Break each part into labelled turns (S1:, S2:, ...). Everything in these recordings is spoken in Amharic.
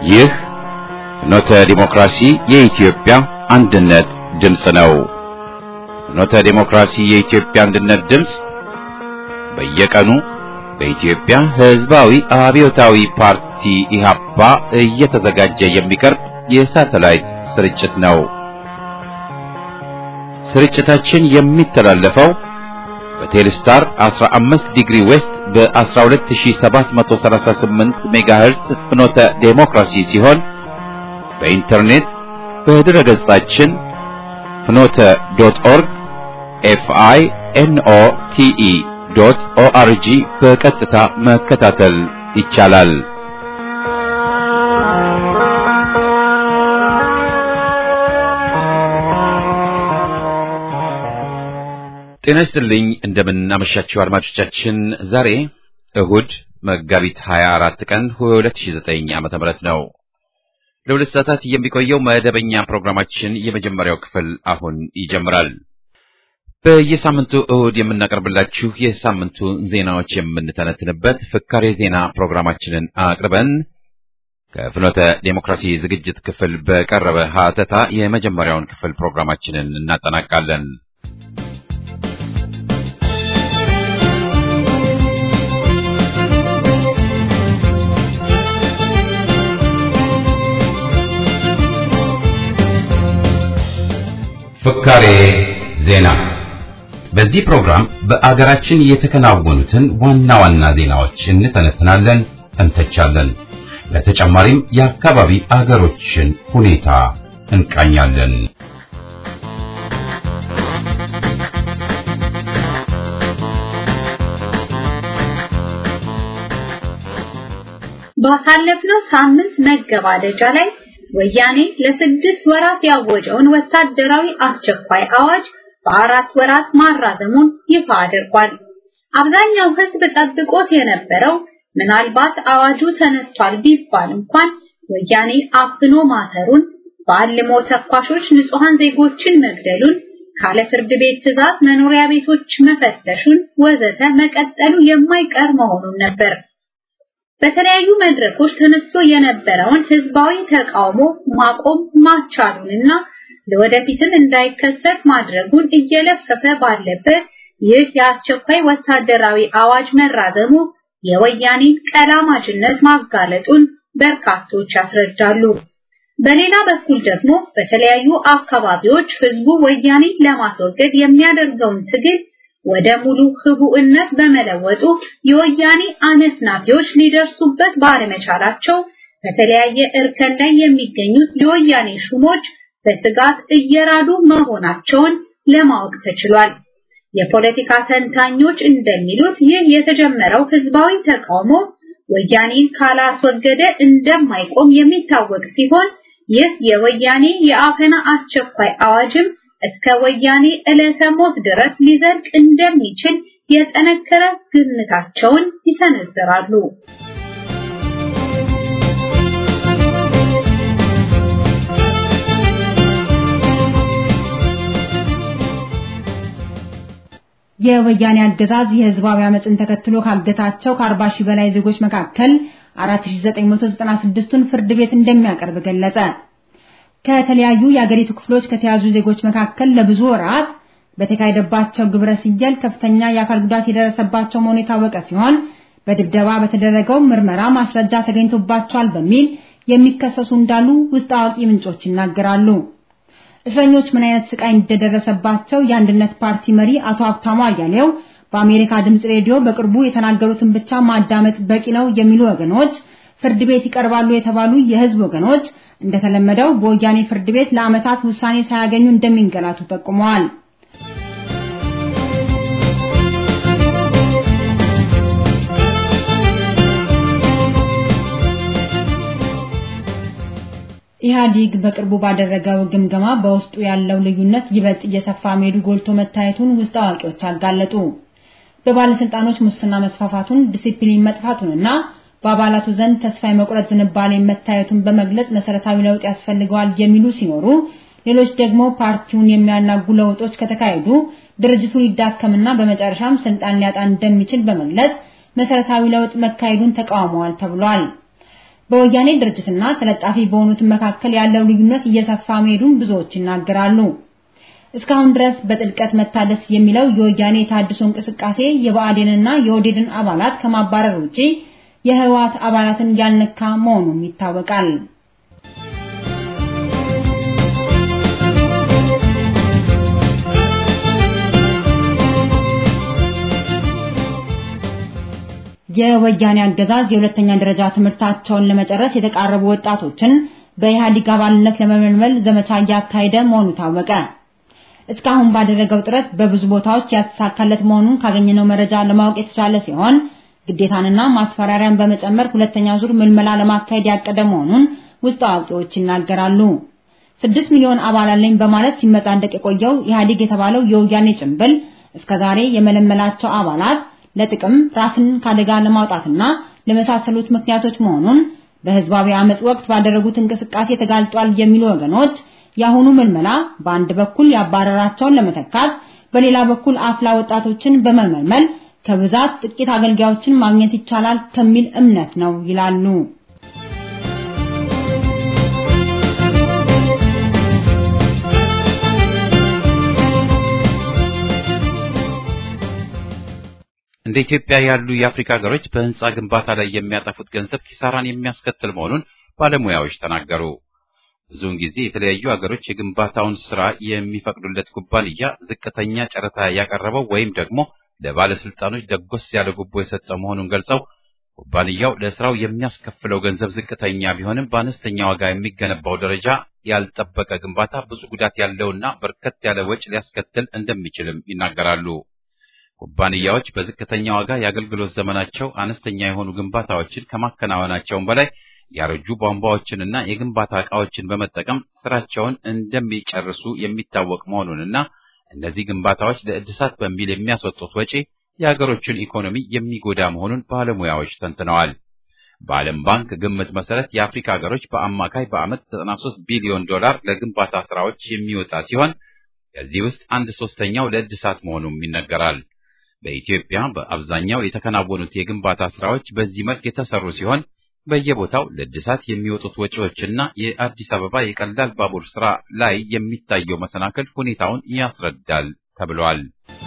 S1: ይህ ፍኖተ ዲሞክራሲ የኢትዮጵያ አንድነት ድምፅ ነው። ፍኖተ ዲሞክራሲ የኢትዮጵያ አንድነት ድምፅ በየቀኑ በኢትዮጵያ ሕዝባዊ አብዮታዊ ፓርቲ ኢህአፓ እየተዘጋጀ የሚቀርብ የሳተላይት ስርጭት ነው። ስርጭታችን የሚተላለፈው በቴሌስታር 15 ዲግሪ ዌስት በ12738 ሜጋሄርስ ፍኖተ ዴሞክራሲ ሲሆን በኢንተርኔት በድረ ገጻችን ፍኖተ ዶት ኦርግ ኤፍአይ ኤንኦ ቲኢ ዶት ኦአርጂ በቀጥታ መከታተል ይቻላል። ጤና ይስጥልኝ። እንደምን አመሻችሁ አድማጮቻችን። ዛሬ እሁድ መጋቢት 24 ቀን 2009 ዓመተ ምህረት ነው። ለሁለት ሰዓታት የሚቆየው መደበኛ ፕሮግራማችን የመጀመሪያው ክፍል አሁን ይጀምራል። በየሳምንቱ እሁድ የምናቀርብላችሁ የሳምንቱ ዜናዎች የምንተነትንበት ፍካሬ ዜና ፕሮግራማችንን አቅርበን ከፍኖተ ዴሞክራሲ ዝግጅት ክፍል በቀረበ ሀተታ የመጀመሪያውን ክፍል ፕሮግራማችንን እናጠናቃለን። ፍካሬ ዜና። በዚህ ፕሮግራም በአገራችን የተከናወኑትን ዋና ዋና ዜናዎች እንተነትናለን፣ እንተቻለን። በተጨማሪም የአካባቢ አገሮችን ሁኔታ እንቃኛለን።
S2: ባሳለፍነው ሳምንት መገባደጃ ላይ ወያኔ ለስድስት ወራት ያወጀውን ወታደራዊ አስቸኳይ አዋጅ በአራት ወራት ማራዘሙን ይፋ አድርጓል። አብዛኛው ሕዝብ ጠብቆት የነበረው ምናልባት አዋጁ ተነስቷል ቢባል እንኳን ወያኔ አፍኖ ማሰሩን፣ በአልሞ ተኳሾች ንጹሐን ዜጎችን መግደሉን፣ ካለ ፍርድ ቤት ትዕዛዝ መኖሪያ ቤቶች መፈተሹን ወዘተ መቀጠሉ የማይቀር መሆኑን ነበር። በተለያዩ መድረኮች ተነስቶ የነበረውን ህዝባዊ ተቃውሞ ማቆም ማቻሉንና ለወደፊትም እንዳይከሰት ማድረጉን እየለፈፈ ባለበት ይህ የአስቸኳይ ወታደራዊ አዋጅ መራዘሙ የወያኔን ቀላማጅነት ማጋለጡን በርካቶች ያስረዳሉ። በሌላ በኩል ደግሞ በተለያዩ አካባቢዎች ህዝቡ ወያኔን ለማስወገድ የሚያደርገውን ትግል ወደ ሙሉ ህቡዕነት በመለወጡ የወያኔ አነፍናፊዎች ሊደርሱበት ባለመቻላቸው በተለያየ እርከን ላይ የሚገኙት የወያኔ ሹሞች በስጋት እየራዱ መሆናቸውን ለማወቅ ተችሏል። የፖለቲካ ተንታኞች እንደሚሉት ይህ የተጀመረው ህዝባዊ ተቃውሞ ወያኔን ካላስወገደ እንደማይቆም የሚታወቅ ሲሆን ይህ የወያኔ የአፈና አስቸኳይ አዋጅም እስከ ወያኔ ዕለተ ሞት ድረስ ሊዘልቅ እንደሚችል የጠነከረ ግምታቸውን ይሰነዝራሉ።
S3: የወያኔ አገዛዝ የህዝባዊ አመፅን ተከትሎ ካገታቸው ከ40 ሺህ በላይ ዜጎች መካከል 4996ቱን ፍርድ ቤት እንደሚያቀርብ ገለጸ። ከተለያዩ የአገሪቱ ክፍሎች ከተያዙ ዜጎች መካከል ለብዙ ወራት በተካሄደባቸው ግብረ ስየል ከፍተኛ የአካል ጉዳት የደረሰባቸው መሆኑ የታወቀ ሲሆን በድብደባ በተደረገው ምርመራ ማስረጃ ተገኝቶባቸዋል በሚል የሚከሰሱ እንዳሉ ውስጥ አዋቂ ምንጮች ይናገራሉ። እስረኞች ምን አይነት ስቃይ እንደደረሰባቸው የአንድነት ፓርቲ መሪ አቶ ሀብታሙ አያሌው በአሜሪካ ድምፅ ሬዲዮ በቅርቡ የተናገሩትን ብቻ ማዳመጥ በቂ ነው የሚሉ ወገኖች ፍርድ ቤት ይቀርባሉ የተባሉ የህዝብ ወገኖች እንደተለመደው በወያኔ ፍርድ ቤት ለዓመታት ውሳኔ ሳያገኙ እንደሚንገላቱ ጠቁመዋል። ኢህአዲግ በቅርቡ ባደረገው ግምገማ በውስጡ ያለው ልዩነት ይበልጥ እየሰፋ መሄዱ ጎልቶ መታየቱን ውስጥ አዋቂዎች አጋለጡ። በባለስልጣኖች ሙስና መስፋፋቱን፣ ዲሲፕሊን መጥፋቱንና በአባላቱ ዘንድ ተስፋ የመቁረጥ ዝንባሌ መታየቱን በመግለጽ መሰረታዊ ለውጥ ያስፈልገዋል የሚሉ ሲኖሩ ሌሎች ደግሞ ፓርቲውን የሚያናጉ ለውጦች ከተካሄዱ ድርጅቱ ሊዳከምና በመጨረሻም ስልጣን ሊያጣ እንደሚችል በመግለጽ መሰረታዊ ለውጥ መካሄዱን ተቃውመዋል ተብሏል። በወያኔ ድርጅትና ተለጣፊ በሆኑት መካከል ያለው ልዩነት እየሰፋ መሄዱን ብዙዎች ይናገራሉ። እስካሁን ድረስ በጥልቀት መታደስ የሚለው የወያኔ የታድሶ እንቅስቃሴ የብአዴንና የኦህዴድን አባላት ከማባረር ውጪ የህወሓት አባላትን ያልነካ መሆኑም ይታወቃል። የወያኔ አገዛዝ የሁለተኛ ደረጃ ትምህርታቸውን ለመጨረስ የተቃረቡ ወጣቶችን በኢህአዴግ አባልነት ለመመልመል ዘመቻ እያካሄደ መሆኑ ታወቀ። እስካሁን ባደረገው ጥረት በብዙ ቦታዎች ያልተሳካለት መሆኑን ካገኘነው መረጃ ለማወቅ የተቻለ ሲሆን ግዴታንና ማስፈራሪያን በመጨመር ሁለተኛ ዙር ምልመላ ለማካሄድ ያቀደ መሆኑን ውስጥ አዋቂዎች ይናገራሉ። ስድስት ሚሊዮን አባል አለኝ በማለት ሲመጻደቅ የቆየው ኢህአዴግ የተባለው የወያኔ ጭንብል እስከዛሬ የመለመላቸው አባላት ለጥቅም ራስን ካደጋ ለማውጣትና ለመሳሰሉት ምክንያቶች መሆኑን በህዝባዊ አመጽ ወቅት ባደረጉት እንቅስቃሴ ተጋልጧል የሚሉ ወገኖች የአሁኑ ምልመላ በአንድ በኩል ያባረራቸውን ለመተካት በሌላ በኩል አፍላ ወጣቶችን በመመልመል ከብዛት ጥቂት አገልጋዮችን ማግኘት ይቻላል ከሚል እምነት ነው ይላሉ።
S1: እንደ ኢትዮጵያ ያሉ የአፍሪካ ሀገሮች በህንፃ ግንባታ ላይ የሚያጠፉት ገንዘብ ኪሳራን የሚያስከትል መሆኑን ባለሙያዎች ተናገሩ። ብዙውን ጊዜ የተለያዩ ሀገሮች የግንባታውን ስራ የሚፈቅዱለት ኩባንያ ዝቅተኛ ጨረታ ያቀረበው ወይም ደግሞ ለባለስልጣኖች ደጎስ ያለ ጉቦ የሰጠው መሆኑን ገልጸው ኩባንያው ለስራው የሚያስከፍለው ገንዘብ ዝቅተኛ ቢሆንም በአነስተኛ ዋጋ የሚገነባው ደረጃ ያልጠበቀ ግንባታ ብዙ ጉዳት ያለውና በርከት ያለ ወጪ ሊያስከትል እንደሚችልም ይናገራሉ። ኩባንያዎች በዝቅተኛ ዋጋ የአገልግሎት ዘመናቸው አነስተኛ የሆኑ ግንባታዎችን ከማከናወናቸውም በላይ ያረጁ ቧንቧዎችንና የግንባታ ዕቃዎችን በመጠቀም ስራቸውን እንደሚጨርሱ የሚታወቅ መሆኑንና እነዚህ ግንባታዎች ለእድሳት በሚል የሚያስወጡት ወጪ የሀገሮችን ኢኮኖሚ የሚጎዳ መሆኑን ባለሙያዎች ተንትነዋል። በዓለም ባንክ ግምት መሰረት የአፍሪካ ሀገሮች በአማካይ በዓመት 93 ቢሊዮን ዶላር ለግንባታ ስራዎች የሚወጣ ሲሆን ከዚህ ውስጥ አንድ ሶስተኛው ለእድሳት መሆኑም ይነገራል። በኢትዮጵያ በአብዛኛው የተከናወኑት የግንባታ ስራዎች በዚህ መልክ የተሰሩ ሲሆን በየቦታው ለእድሳት የሚወጡት ወጪዎችና የአዲስ አበባ የቀላል ባቡር ስራ ላይ የሚታየው መሰናክል ሁኔታውን ያስረዳል ተብሏል።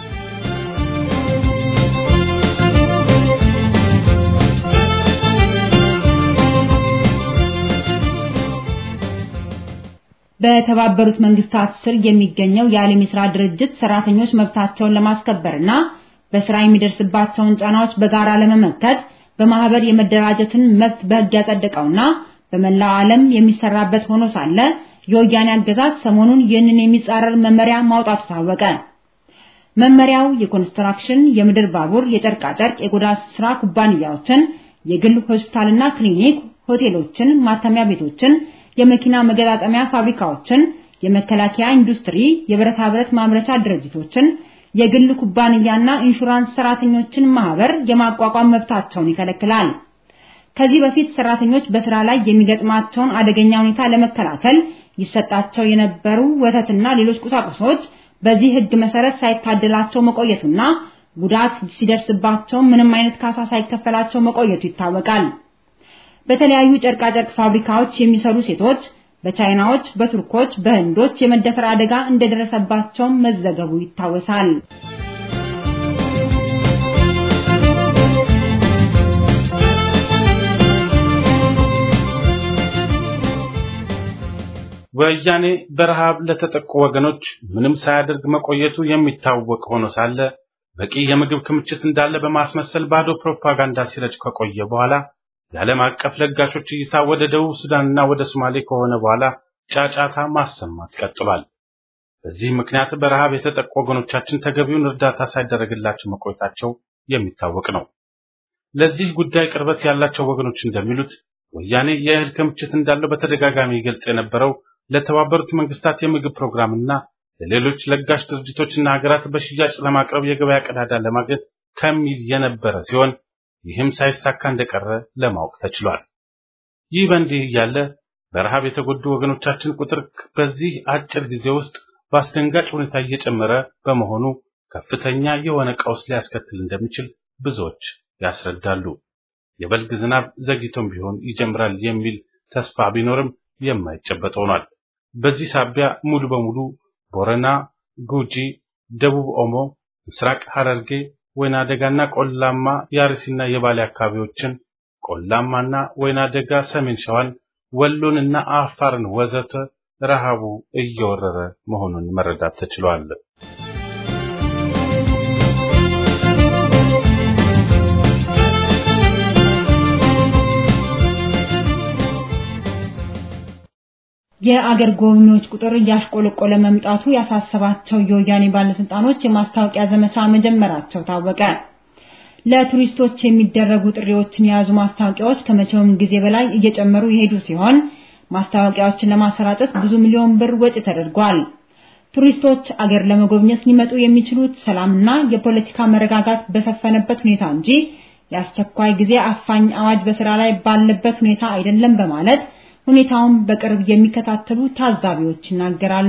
S3: በተባበሩት መንግስታት ስር የሚገኘው የዓለም የሥራ ድርጅት ሰራተኞች መብታቸውን ለማስከበርና በስራ የሚደርስባቸውን ጫናዎች በጋራ ለመመከት በማህበር የመደራጀትን መብት በሕግ ያጸደቀውና በመላው ዓለም የሚሰራበት ሆኖ ሳለ የወያኔ አገዛዝ ሰሞኑን ይህንን የሚጻረር መመሪያ ማውጣቱ ታወቀ። መመሪያው የኮንስትራክሽን፣ የምድር ባቡር፣ የጨርቃጨርቅ፣ የቆዳ ስራ ኩባንያዎችን፣ የግል ሆስፒታልና ክሊኒክ፣ ሆቴሎችን፣ ማተሚያ ቤቶችን፣ የመኪና መገጣጠሚያ ፋብሪካዎችን፣ የመከላከያ ኢንዱስትሪ፣ የብረታ ብረት ማምረቻ ድርጅቶችን የግል ኩባንያና ኢንሹራንስ ሰራተኞችን ማህበር የማቋቋም መብታቸውን ይከለክላል። ከዚህ በፊት ሰራተኞች በስራ ላይ የሚገጥማቸውን አደገኛ ሁኔታ ለመከላከል ይሰጣቸው የነበሩ ወተትና ሌሎች ቁሳቁሶች በዚህ ሕግ መሰረት ሳይታደላቸው መቆየቱና ጉዳት ሲደርስባቸው ምንም አይነት ካሳ ሳይከፈላቸው መቆየቱ ይታወቃል። በተለያዩ ጨርቃጨርቅ ፋብሪካዎች የሚሰሩ ሴቶች በቻይናዎች፣ በቱርኮች፣ በህንዶች የመደፈር አደጋ እንደደረሰባቸው መዘገቡ ይታወሳል።
S4: ወያኔ በረሃብ ለተጠቁ ወገኖች ምንም ሳያደርግ መቆየቱ የሚታወቅ ሆኖ ሳለ በቂ የምግብ ክምችት እንዳለ በማስመሰል ባዶ ፕሮፓጋንዳ ሲረጭ ከቆየ በኋላ የዓለም አቀፍ ለጋሾች እይታ ወደ ደቡብ ሱዳንና ወደ ሶማሌ ከሆነ በኋላ ጫጫታ ማሰማት ቀጥሏል። በዚህ ምክንያት በረሃብ የተጠቁ ወገኖቻችን ተገቢውን እርዳታ ሳይደረግላቸው መቆየታቸው የሚታወቅ ነው። ለዚህ ጉዳይ ቅርበት ያላቸው ወገኖች እንደሚሉት ወያኔ የእህል ክምችት እንዳለው በተደጋጋሚ ይገልጽ የነበረው ለተባበሩት መንግስታት የምግብ ፕሮግራምና ለሌሎች ለጋሽ ድርጅቶችና ሀገራት በሽያጭ ለማቅረብ የገበያ ቀዳዳ ለማግኘት ከሚል የነበረ ሲሆን ይህም ሳይሳካ እንደቀረ ለማወቅ ተችሏል። ይህ በእንዲህ እያለ በረሃብ የተጎዱ ወገኖቻችን ቁጥር በዚህ አጭር ጊዜ ውስጥ በአስደንጋጭ ሁኔታ እየጨመረ በመሆኑ ከፍተኛ የሆነ ቀውስ ሊያስከትል እንደሚችል ብዙዎች ያስረዳሉ። የበልግ ዝናብ ዘግይቶም ቢሆን ይጀምራል የሚል ተስፋ ቢኖርም የማይጨበጥ ሆኗል። በዚህ ሳቢያ ሙሉ በሙሉ ቦረና፣ ጉጂ፣ ደቡብ ኦሞ፣ ምስራቅ ሐረርጌ፣ ወይና ደጋና ቆላማ የአርሲና የባሌ አካባቢዎችን ቆላማና ወይና ደጋ ሰሜን ሸዋን ወሎንና አፋርን ወዘተ ረሃቡ እየወረረ መሆኑን መረዳት ተችሏል።
S3: የአገር ጎብኚዎች ቁጥር እያሽቆለቆለ መምጣቱ ያሳሰባቸው የወያኔ ባለስልጣኖች የማስታወቂያ ዘመቻ መጀመራቸው ታወቀ። ለቱሪስቶች የሚደረጉ ጥሪዎችን የያዙ ማስታወቂያዎች ከመቼውም ጊዜ በላይ እየጨመሩ የሄዱ ሲሆን ማስታወቂያዎችን ለማሰራጨት ብዙ ሚሊዮን ብር ወጪ ተደርጓል። ቱሪስቶች አገር ለመጎብኘት ሊመጡ የሚችሉት ሰላምና የፖለቲካ መረጋጋት በሰፈነበት ሁኔታ እንጂ የአስቸኳይ ጊዜ አፋኝ አዋጅ በስራ ላይ ባለበት ሁኔታ አይደለም በማለት ሁኔታውን በቅርብ የሚከታተሉ ታዛቢዎች ይናገራሉ።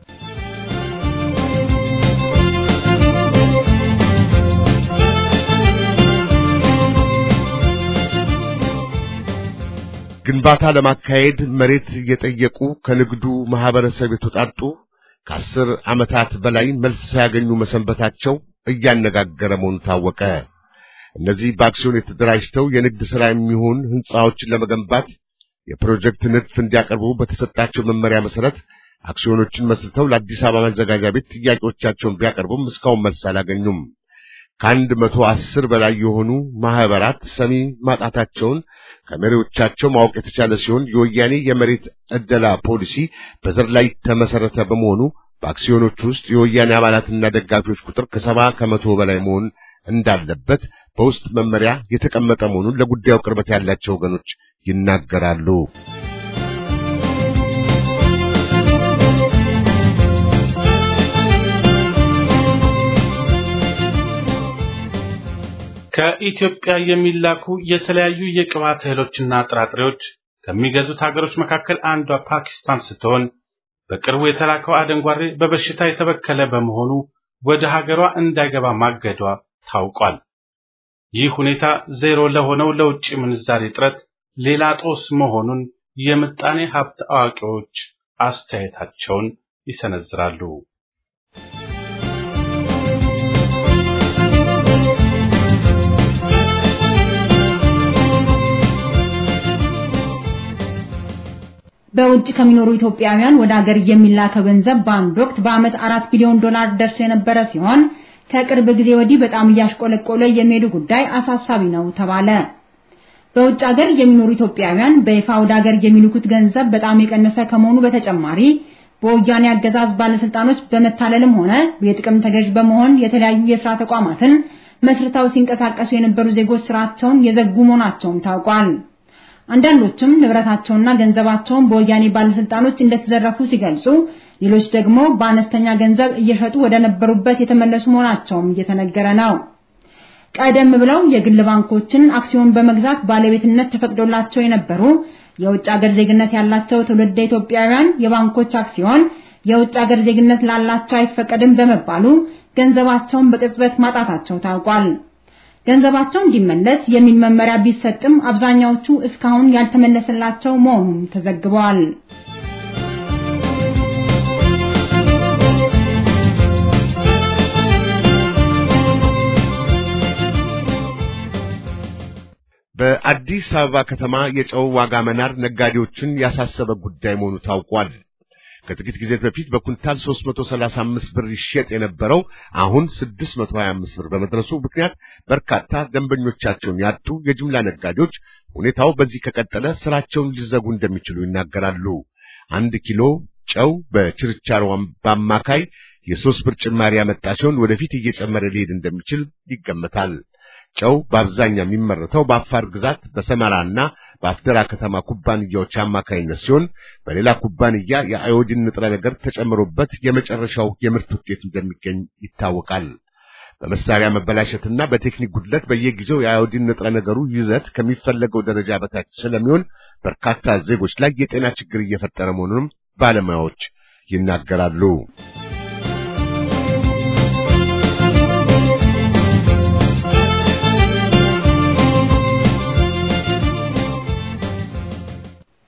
S5: ግንባታ ለማካሄድ መሬት እየጠየቁ ከንግዱ ማህበረሰብ የተውጣጡ ከአስር ዓመታት በላይ መልስ ሳያገኙ መሰንበታቸው እያነጋገረ መሆኑ ታወቀ። እነዚህ በአክሲዮን የተደራጅተው የንግድ ሥራ የሚሆን ሕንፃዎችን ለመገንባት የፕሮጀክት ንድፍ እንዲያቀርቡ በተሰጣቸው መመሪያ መሰረት አክሲዮኖችን መስርተው ለአዲስ አበባ መዘጋጃ ቤት ጥያቄዎቻቸውን ቢያቀርቡም እስካሁን መልስ አላገኙም። ከአንድ መቶ አስር በላይ የሆኑ ማህበራት ሰሚ ማጣታቸውን ከመሪዎቻቸው ማወቅ የተቻለ ሲሆን የወያኔ የመሬት ዕደላ ፖሊሲ በዘር ላይ ተመሰረተ በመሆኑ በአክሲዮኖች ውስጥ የወያኔ አባላትና ደጋፊዎች ቁጥር ከሰባ ከመቶ በላይ መሆን እንዳለበት በውስጥ መመሪያ የተቀመጠ መሆኑን ለጉዳዩ ቅርበት ያላቸው ወገኖች ይናገራሉ።
S4: ከኢትዮጵያ የሚላኩ የተለያዩ የቅባት እህሎችና ጥራጥሬዎች ከሚገዙት ሀገሮች መካከል አንዷ ፓኪስታን ስትሆን በቅርቡ የተላከው አደንጓሬ በበሽታ የተበከለ በመሆኑ ወደ ሀገሯ እንዳይገባ ማገዷ ታውቋል። ይህ ሁኔታ ዜሮ ለሆነው ለውጭ ምንዛሬ እጥረት ሌላ ጦስ መሆኑን የምጣኔ ሀብት አዋቂዎች አስተያየታቸውን ይሰነዝራሉ።
S3: በውጭ ከሚኖሩ ኢትዮጵያውያን ወደ ሀገር የሚላከው ገንዘብ በአንድ ወቅት በዓመት አራት ቢሊዮን ዶላር ደርሶ የነበረ ሲሆን ከቅርብ ጊዜ ወዲህ በጣም እያሽቆለቆለ የሚሄዱ ጉዳይ አሳሳቢ ነው ተባለ። በውጭ ሀገር የሚኖሩ ኢትዮጵያውያን በይፋ ወደ ሀገር የሚልኩት ገንዘብ በጣም የቀነሰ ከመሆኑ በተጨማሪ በወያኔ አገዛዝ ባለስልጣኖች በመታለልም ሆነ የጥቅም ተገዥ በመሆን የተለያዩ የስራ ተቋማትን መስርተው ሲንቀሳቀሱ የነበሩ ዜጎች ስራቸውን የዘጉ መሆናቸውም ታውቋል። አንዳንዶችም ንብረታቸውና ገንዘባቸውን በወያኔ ባለስልጣኖች እንደተዘረፉ ሲገልጹ፣ ሌሎች ደግሞ በአነስተኛ ገንዘብ እየሸጡ ወደ ነበሩበት የተመለሱ መሆናቸውም እየተነገረ ነው። ቀደም ብለው የግል ባንኮችን አክሲዮን በመግዛት ባለቤትነት ተፈቅዶላቸው የነበሩ የውጭ ሀገር ዜግነት ያላቸው ትውልደ ኢትዮጵያውያን የባንኮች አክሲዮን የውጭ ሀገር ዜግነት ላላቸው አይፈቀድም በመባሉ ገንዘባቸውን በቅጽበት ማጣታቸው ታውቋል። ገንዘባቸው እንዲመለስ የሚል መመሪያ ቢሰጥም አብዛኛዎቹ እስካሁን ያልተመለሰላቸው መሆኑን ተዘግበዋል።
S5: በአዲስ አበባ ከተማ የጨው ዋጋ መናር ነጋዴዎችን ያሳሰበ ጉዳይ መሆኑ ታውቋል። ከጥቂት ጊዜ በፊት በኩንታል 335 ብር ይሸጥ የነበረው አሁን 625 ብር በመድረሱ ምክንያት በርካታ ደንበኞቻቸውን ያጡ የጅምላ ነጋዴዎች ሁኔታው በዚህ ከቀጠለ ስራቸውን ሊዘጉ እንደሚችሉ ይናገራሉ። አንድ ኪሎ ጨው በችርቻሮ በአማካይ የሶስት ብር ጭማሪ ያመጣ ሲሆን ወደፊት እየጨመረ ሊሄድ እንደሚችል ይገመታል። ጨው በአብዛኛው የሚመረተው በአፋር ግዛት በሰመራና በአፍደራ ከተማ ኩባንያዎች አማካይነት ሲሆን በሌላ ኩባንያ የአዮዲን ንጥረ ነገር ተጨምሮበት የመጨረሻው የምርት ውጤት እንደሚገኝ ይታወቃል። በመሳሪያ መበላሸትና በቴክኒክ ጉድለት በየጊዜው የአዮዲን ንጥረ ነገሩ ይዘት ከሚፈለገው ደረጃ በታች ስለሚሆን በርካታ ዜጎች ላይ የጤና ችግር እየፈጠረ መሆኑንም ባለሙያዎች ይናገራሉ።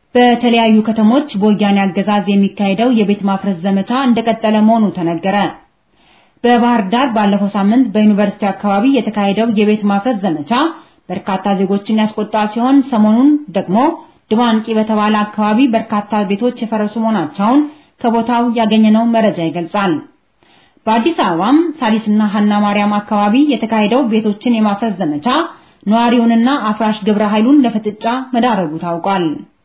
S3: በተለያዩ ከተሞች በወያኔ አገዛዝ የሚካሄደው የቤት ማፍረስ ዘመቻ እንደቀጠለ መሆኑ ተነገረ። በባህር ዳር ባለፈው ሳምንት በዩኒቨርሲቲ አካባቢ የተካሄደው የቤት ማፍረስ ዘመቻ በርካታ ዜጎችን ያስቆጣ ሲሆን ሰሞኑን ደግሞ ድባንቂ በተባለ አካባቢ በርካታ ቤቶች የፈረሱ መሆናቸውን ከቦታው ያገኘነው መረጃ ይገልጻል። በአዲስ አበባም ሳሊስና ሀና ማርያም አካባቢ የተካሄደው ቤቶችን የማፍረስ ዘመቻ ነዋሪውንና አፍራሽ ግብረ ኃይሉን ለፍጥጫ መዳረጉ ታውቋል።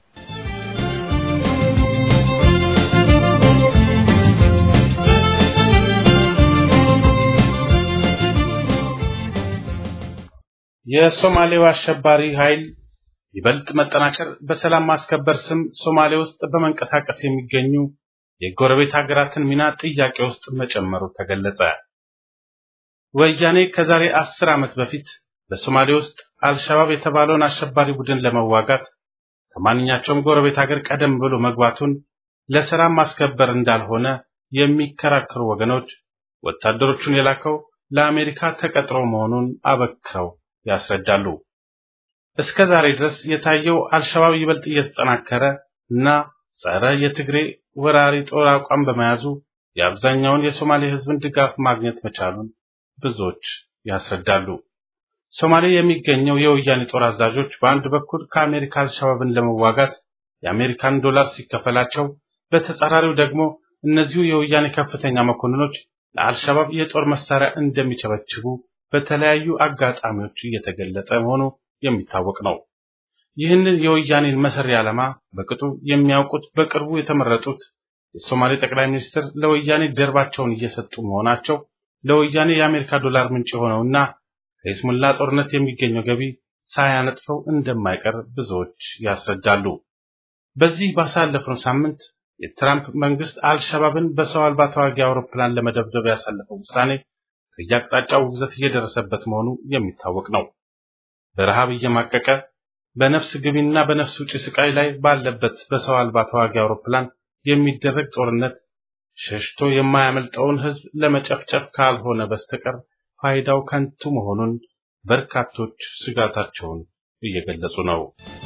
S4: የሶማሌው አሸባሪ ኃይል ይበልጥ መጠናከር በሰላም ማስከበር ስም ሶማሌ ውስጥ በመንቀሳቀስ የሚገኙ የጎረቤት ሀገራትን ሚና ጥያቄ ውስጥ መጨመሩ ተገለጸ። ወያኔ ከዛሬ አስር ዓመት በፊት በሶማሌ ውስጥ አልሸባብ የተባለውን አሸባሪ ቡድን ለመዋጋት ከማንኛቸውም ጎረቤት ሀገር ቀደም ብሎ መግባቱን ለሰላም ማስከበር እንዳልሆነ የሚከራከሩ ወገኖች ወታደሮቹን የላከው ለአሜሪካ ተቀጥሮ መሆኑን አበክረው ያስረዳሉ። እስከ ዛሬ ድረስ የታየው አልሸባብ ይበልጥ እየተጠናከረ እና ጸረ የትግሬ ወራሪ ጦር አቋም በመያዙ የአብዛኛውን የሶማሌ ሕዝብን ድጋፍ ማግኘት መቻሉን ብዙዎች ያስረዳሉ። ሶማሌ የሚገኘው የወያኔ ጦር አዛዦች በአንድ በኩል ከአሜሪካ አልሸባብን ለመዋጋት የአሜሪካን ዶላር ሲከፈላቸው፣ በተጻራሪው ደግሞ እነዚሁ የወያኔ ከፍተኛ መኮንኖች ለአልሸባብ የጦር መሳሪያ እንደሚቸበችቡ በተለያዩ አጋጣሚዎች እየተገለጠ መሆኑ የሚታወቅ ነው። ይህንን የወያኔን መሰሪ ዓላማ በቅጡ የሚያውቁት በቅርቡ የተመረጡት የሶማሌ ጠቅላይ ሚኒስትር ለወያኔ ጀርባቸውን እየሰጡ መሆናቸው ለወያኔ የአሜሪካ ዶላር ምንጭ የሆነውና ከይስሙላ ጦርነት የሚገኘው ገቢ ሳያነጥፈው እንደማይቀር ብዙዎች ያስረዳሉ። በዚህ ባሳለፍነው ሳምንት የትራምፕ መንግስት አልሸባብን በሰው አልባ ተዋጊ አውሮፕላን ለመደብደብ ያሳለፈው ውሳኔ ከየአቅጣጫው ውግዘት እየደረሰበት መሆኑ የሚታወቅ ነው። በረሃብ እየማቀቀ በነፍስ ግቢና በነፍስ ውጪ ስቃይ ላይ ባለበት በሰው አልባ ተዋጊ አውሮፕላን የሚደረግ ጦርነት ሸሽቶ የማያመልጠውን ሕዝብ ለመጨፍጨፍ ካልሆነ በስተቀር ፋይዳው ከንቱ መሆኑን በርካቶች ስጋታቸውን እየገለጹ ነው።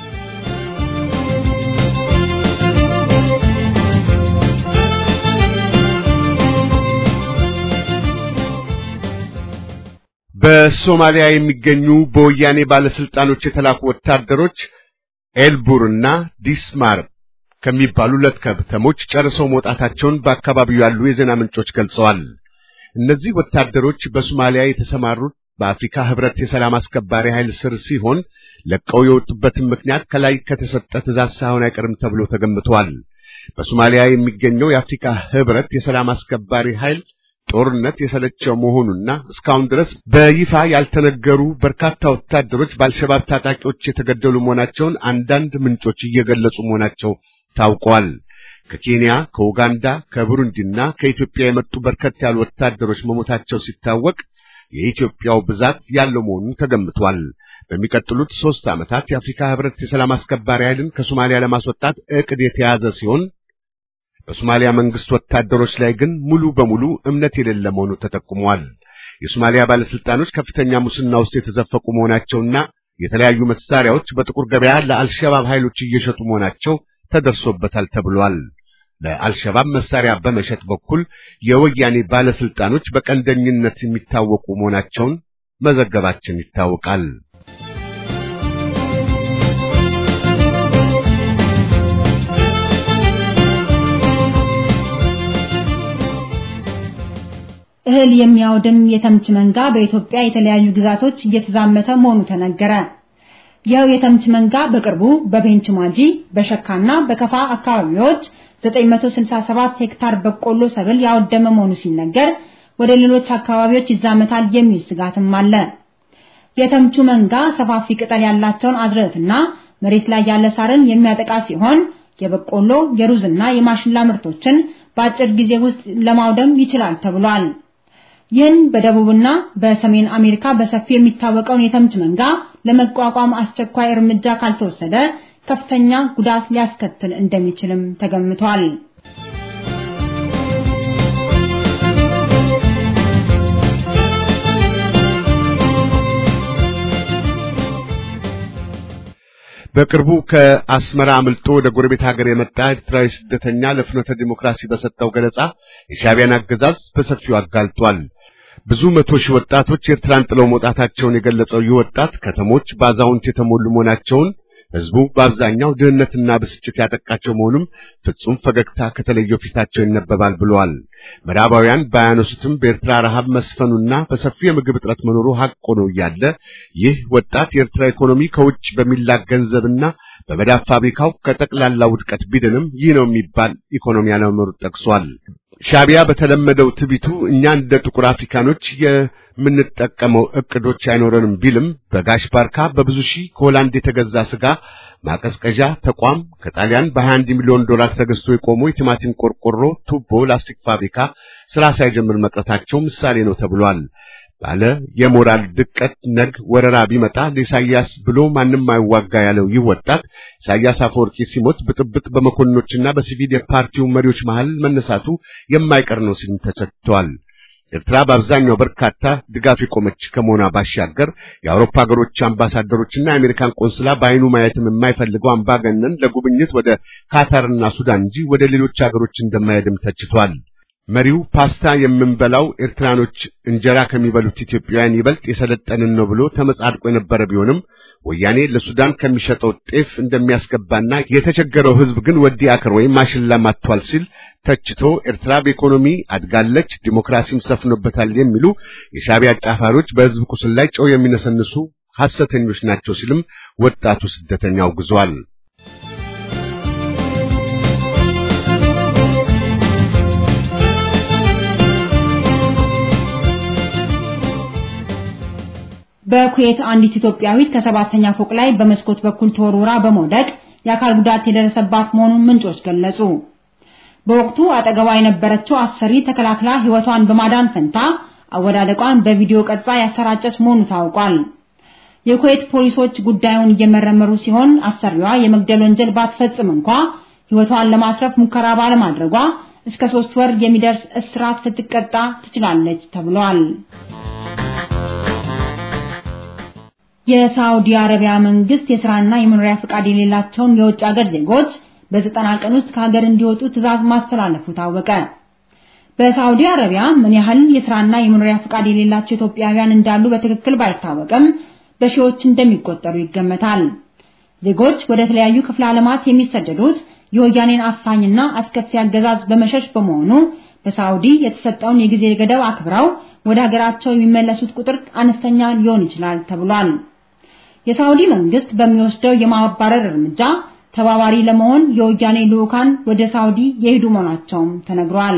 S5: በሶማሊያ የሚገኙ በወያኔ ባለስልጣኖች የተላኩ ወታደሮች ኤልቡርና ዲስማር ከሚባሉ ሁለት ከተሞች ጨርሰው መውጣታቸውን በአካባቢው ያሉ የዜና ምንጮች ገልጸዋል። እነዚህ ወታደሮች በሶማሊያ የተሰማሩት በአፍሪካ ህብረት የሰላም አስከባሪ ኃይል ስር ሲሆን ለቀው የወጡበትን ምክንያት ከላይ ከተሰጠ ትእዛዝ ሳይሆን አይቀርም ተብሎ ተገምቷል። በሶማሊያ የሚገኘው የአፍሪካ ህብረት የሰላም አስከባሪ ኃይል ጦርነት የሰለቸው መሆኑና እስካሁን ድረስ በይፋ ያልተነገሩ በርካታ ወታደሮች በአልሸባብ ታጣቂዎች የተገደሉ መሆናቸውን አንዳንድ ምንጮች እየገለጹ መሆናቸው ታውቋል። ከኬንያ፣ ከኡጋንዳ፣ ከቡሩንዲና ከኢትዮጵያ የመጡ በርከት ያሉ ወታደሮች መሞታቸው ሲታወቅ የኢትዮጵያው ብዛት ያለው መሆኑን ተገምቷል። በሚቀጥሉት ሦስት ዓመታት የአፍሪካ ህብረት የሰላም አስከባሪ ኃይልን ከሶማሊያ ለማስወጣት ዕቅድ የተያዘ ሲሆን በሶማሊያ መንግስት ወታደሮች ላይ ግን ሙሉ በሙሉ እምነት የሌለ መሆኑ ተጠቁሟል። የሶማሊያ ባለስልጣኖች ከፍተኛ ሙስና ውስጥ የተዘፈቁ መሆናቸውና የተለያዩ መሳሪያዎች በጥቁር ገበያ ለአልሸባብ ኃይሎች እየሸጡ መሆናቸው ተደርሶበታል ተብሏል። ለአልሸባብ መሳሪያ በመሸጥ በኩል የወያኔ ባለስልጣኖች በቀንደኝነት የሚታወቁ መሆናቸውን መዘገባችን ይታወቃል።
S3: እህል የሚያወድም የተምች መንጋ በኢትዮጵያ የተለያዩ ግዛቶች እየተዛመተ መሆኑ ተነገረ። ይኸው የተምች መንጋ በቅርቡ በቤንች ማጂ፣ በሸካና በከፋ አካባቢዎች 967 ሄክታር በቆሎ ሰብል ያወደመ መሆኑ ሲነገር ወደ ሌሎች አካባቢዎች ይዛመታል የሚል ስጋትም አለ። የተምቹ መንጋ ሰፋፊ ቅጠል ያላቸውን አዝርዕትና መሬት ላይ ያለ ሳርን የሚያጠቃ ሲሆን የበቆሎ የሩዝና የማሽላ ምርቶችን በአጭር ጊዜ ውስጥ ለማውደም ይችላል ተብሏል። ይህን በደቡብና በሰሜን አሜሪካ በሰፊው የሚታወቀውን የተምች መንጋ ለመቋቋም አስቸኳይ እርምጃ ካልተወሰደ ከፍተኛ ጉዳት ሊያስከትል እንደሚችልም ተገምቷል።
S5: በቅርቡ ከአስመራ አምልጦ ወደ ጎረቤት ሀገር የመጣ ኤርትራዊ ስደተኛ ለፍኖተ ዲሞክራሲ በሰጠው ገለጻ የሻዕቢያን አገዛዝ በሰፊው አጋልጧል። ብዙ መቶ ሺህ ወጣቶች ኤርትራን ጥለው መውጣታቸውን የገለጸው ይህ ወጣት ከተሞች በአዛውንት የተሞሉ መሆናቸውን ህዝቡ በአብዛኛው ድህነትና ብስጭት ያጠቃቸው መሆኑም ፍጹም ፈገግታ ከተለየው ፊታቸው ይነበባል ብለዋል። ምዕራባውያን ባያነሱትም በኤርትራ ረሃብ መስፈኑና በሰፊው የምግብ እጥረት መኖሩ ሐቅ ሆኖ እያለ ይህ ወጣት የኤርትራ ኢኮኖሚ ከውጭ በሚላክ ገንዘብና በመዳብ ፋብሪካው ከጠቅላላ ውድቀት ቢድንም ይህ ነው የሚባል ኢኮኖሚ አለመኖሩ ጠቅሷል። ሻዕቢያ በተለመደው ትቢቱ እኛ እንደ ጥቁር አፍሪካኖች የምንጠቀመው እቅዶች አይኖረንም ቢልም በጋሽ ባርካ በብዙ ሺህ ከሆላንድ የተገዛ ስጋ ማቀዝቀዣ ተቋም ከጣሊያን በ21 ሚሊዮን ዶላር ተገዝቶ የቆመው የቲማቲም ቆርቆሮ፣ ቱቦ፣ ላስቲክ ፋብሪካ ስራ ሳይጀምር መቅረታቸው ምሳሌ ነው ተብሏል። ባለ የሞራል ድቀት ነግ ወረራ ቢመጣ ለኢሳያስ ብሎ ማንም አይዋጋ ያለው ይህ ወጣት ኢሳያስ አፈወርቂ ሲሞት ብጥብጥ በመኮንኖችና በሲቪል የፓርቲው መሪዎች መሃል መነሳቱ የማይቀር ነው ሲል ተቸቷል። ኤርትራ በአብዛኛው በርካታ ድጋፍ የቆመች ከመሆኗ ባሻገር የአውሮፓ ሀገሮች አምባሳደሮችና የአሜሪካን ቆንስላ በአይኑ ማየትም የማይፈልገው አምባገነን ለጉብኝት ወደ ካታርና ሱዳን እንጂ ወደ ሌሎች ሀገሮች እንደማይሄድም ተችቷል። መሪው ፓስታ የምንበላው ኤርትራኖች እንጀራ ከሚበሉት ኢትዮጵያውያን ይበልጥ የሰለጠንን ነው ብሎ ተመጻድቆ የነበረ ቢሆንም ወያኔ ለሱዳን ከሚሸጠው ጤፍ እንደሚያስገባና የተቸገረው ሕዝብ ግን ወዲ አክር ወይም ማሽላ ማጥቷል ሲል ተችቶ ኤርትራ በኢኮኖሚ አድጋለች፣ ዲሞክራሲም ሰፍኖበታል የሚሉ የሻዕቢያ አጫፋሪዎች በሕዝብ ቁስል ላይ ጨው የሚነሰንሱ ሐሰተኞች ናቸው ሲልም ወጣቱ ስደተኛ አውግዟል።
S3: በኩዌት አንዲት ኢትዮጵያዊት ከሰባተኛ ፎቅ ላይ በመስኮት በኩል ተወርውራ በመውደቅ የአካል ጉዳት የደረሰባት መሆኑን ምንጮች ገለጹ። በወቅቱ አጠገቧ የነበረችው አሰሪ ተከላክላ ሕይወቷን በማዳን ፈንታ አወዳደቋን በቪዲዮ ቀርጻ ያሰራጨች መሆኑ ታውቋል። የኩዌት ፖሊሶች ጉዳዩን እየመረመሩ ሲሆን አሰሪዋ የመግደል ወንጀል ባትፈጽም እንኳ ሕይወቷን ለማትረፍ ሙከራ ባለማድረጓ እስከ ሶስት ወር የሚደርስ እስራት ልትቀጣ ትችላለች ተብሏል። የሳውዲ አረቢያ መንግስት የስራና የመኖሪያ ፈቃድ የሌላቸውን የውጭ ሀገር ዜጎች በዘጠና ቀን ውስጥ ከሀገር እንዲወጡ ትዕዛዝ ማስተላለፉ ታወቀ። በሳውዲ አረቢያ ምን ያህል የስራና የመኖሪያ ፈቃድ የሌላቸው ኢትዮጵያውያን እንዳሉ በትክክል ባይታወቅም በሺዎች እንደሚቆጠሩ ይገመታል። ዜጎች ወደ ተለያዩ ክፍለ ዓለማት የሚሰደዱት የወያኔን አፋኝና አስከፊ አገዛዝ በመሸሽ በመሆኑ በሳውዲ የተሰጠውን የጊዜ ገደብ አክብረው ወደ ሀገራቸው የሚመለሱት ቁጥር አነስተኛ ሊሆን ይችላል ተብሏል። የሳውዲ መንግስት በሚወስደው የማባረር እርምጃ ተባባሪ ለመሆን የወያኔ ልዑካን ወደ ሳውዲ የሄዱ መሆናቸውም ተነግሯል።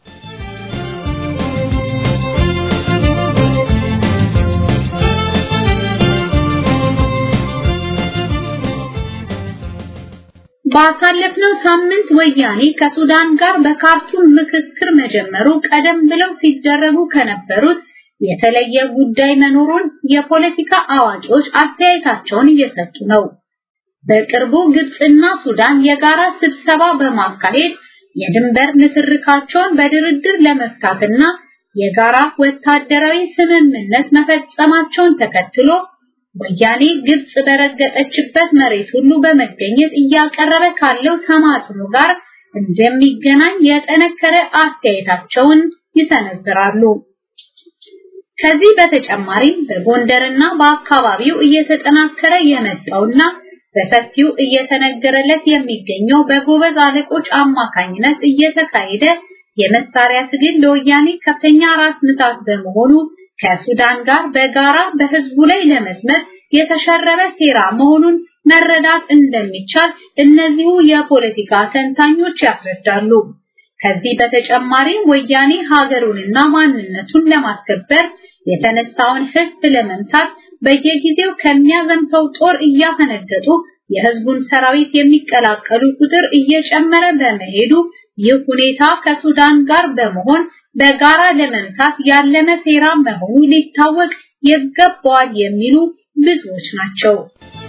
S2: ባሳለፍነው ሳምንት ወያኔ ከሱዳን ጋር በካርቱም ምክክር መጀመሩ ቀደም ብለው ሲደረጉ ከነበሩት የተለየ ጉዳይ መኖሩን የፖለቲካ አዋቂዎች አስተያየታቸውን እየሰጡ ነው። በቅርቡ ግብጽና ሱዳን የጋራ ስብሰባ በማካሄድ የድንበር ንትርካቸውን በድርድር ለመፍታትና የጋራ ወታደራዊ ስምምነት መፈጸማቸውን ተከትሎ ወያኔ ግብጽ በረገጠችበት መሬት ሁሉ በመገኘት እያቀረበ ካለው ተማጽኖ ጋር እንደሚገናኝ የጠነከረ አስተያየታቸውን ይሰነዝራሉ። ከዚህ በተጨማሪም በጎንደርና በአካባቢው እየተጠናከረ የመጣውና በሰፊው እየተነገረለት የሚገኘው በጎበዝ አለቆች አማካኝነት እየተካሄደ የመሳሪያ ትግል ለወያኔ ከፍተኛ ራስ ምታት በመሆኑ ከሱዳን ጋር በጋራ በህዝቡ ላይ ለመስመት የተሸረበ ሴራ መሆኑን መረዳት እንደሚቻል እነዚሁ የፖለቲካ ተንታኞች ያስረዳሉ። ከዚህ በተጨማሪ ወያኔ ሀገሩንና ማንነቱን ለማስከበር የተነሳውን ህዝብ ለመምታት በየጊዜው ከሚያዘምተው ጦር እያፈነገጡ የህዝቡን ሰራዊት የሚቀላቀሉ ቁጥር እየጨመረ በመሄዱ ይህ ሁኔታ ከሱዳን ጋር በመሆን በጋራ ለመምታት ያለመ ሴራ መሆኑ ሊታወቅ ይገባዋል የሚሉ ብዙዎች ናቸው።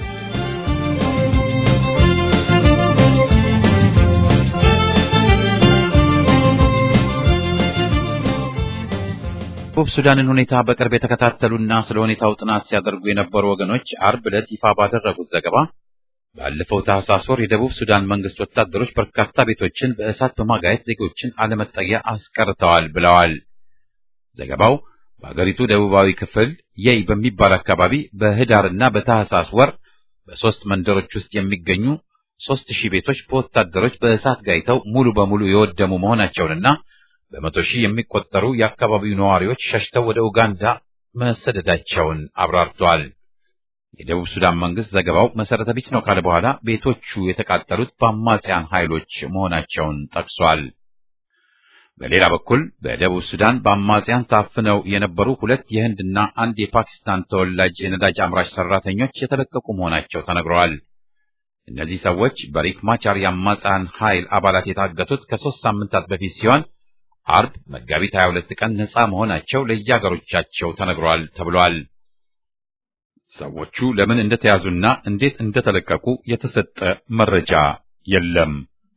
S1: ደቡብ ሱዳንን ሁኔታ በቅርብ የተከታተሉና ስለ ሁኔታው ጥናት ሲያደርጉ የነበሩ ወገኖች አርብ ዕለት ይፋ ባደረጉት ዘገባ ባለፈው ታህሳስ ወር የደቡብ ሱዳን መንግስት ወታደሮች በርካታ ቤቶችን በእሳት በማጋየት ዜጎችን አለመጠጊያ አስቀርተዋል ብለዋል። ዘገባው በአገሪቱ ደቡባዊ ክፍል የይ በሚባል አካባቢ በህዳርና በታህሳስ ወር በሶስት መንደሮች ውስጥ የሚገኙ ሶስት ሺህ ቤቶች በወታደሮች በእሳት ጋይተው ሙሉ በሙሉ የወደሙ መሆናቸውንና በመቶ ሺህ የሚቆጠሩ የአካባቢው ነዋሪዎች ሸሽተው ወደ ኡጋንዳ መሰደዳቸውን አብራርተዋል። የደቡብ ሱዳን መንግስት ዘገባው መሰረተ ቢስ ነው ካለ በኋላ ቤቶቹ የተቃጠሉት በአማጽያን ኃይሎች መሆናቸውን ጠቅሷል። በሌላ በኩል በደቡብ ሱዳን በአማጽያን ታፍነው የነበሩ ሁለት የህንድና አንድ የፓኪስታን ተወላጅ የነዳጅ አምራች ሰራተኞች የተለቀቁ መሆናቸው ተነግረዋል። እነዚህ ሰዎች በሪክ ማቻር የአማጽያን ኃይል አባላት የታገቱት ከሶስት ሳምንታት በፊት ሲሆን አርብ መጋቢት 22 ቀን ነፃ መሆናቸው ለየአገሮቻቸው ተነግሯል ተብሏል። ሰዎቹ ለምን እንደተያዙና እንዴት እንደተለቀቁ የተሰጠ መረጃ የለም።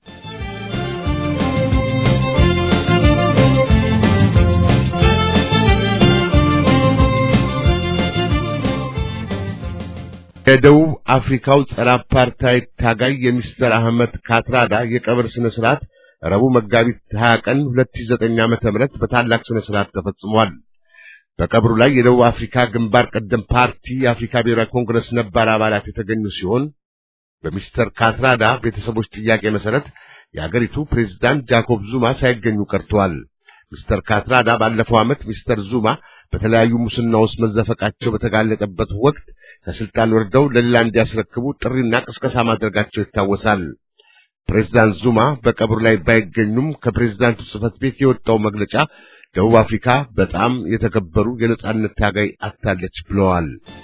S5: የደቡብ አፍሪካው ጸረ አፓርታይድ ታጋይ የሚስተር አህመድ ካትራዳ የቀብር ስነ ስርዓት ረቡዕ መጋቢት 20 ቀን 2009 ዓመተ ምህረት በታላቅ ስነ ስርዓት ተፈጽሟል። በቀብሩ ላይ የደቡብ አፍሪካ ግንባር ቀደም ፓርቲ የአፍሪካ ብሔራዊ ኮንግረስ ነባር አባላት የተገኙ ሲሆን በሚስተር ካትራዳ ቤተሰቦች ጥያቄ መሰረት የአገሪቱ ፕሬዝዳንት ጃኮብ ዙማ ሳይገኙ ቀርተዋል። ሚስተር ካትራዳ ባለፈው ዓመት ሚስተር ዙማ በተለያዩ ሙስና ውስጥ መዘፈቃቸው በተጋለጠበት ወቅት ከስልጣን ወርደው ለሌላ እንዲያስረክቡ ጥሪና ቅስቀሳ ማድረጋቸው ይታወሳል። ፕሬዝዳንት ዙማ በቀብሩ ላይ ባይገኙም ከፕሬዝዳንቱ ጽሕፈት ቤት የወጣው መግለጫ ደቡብ አፍሪካ በጣም የተከበሩ የነጻነት ታጋይ አታለች ብለዋል።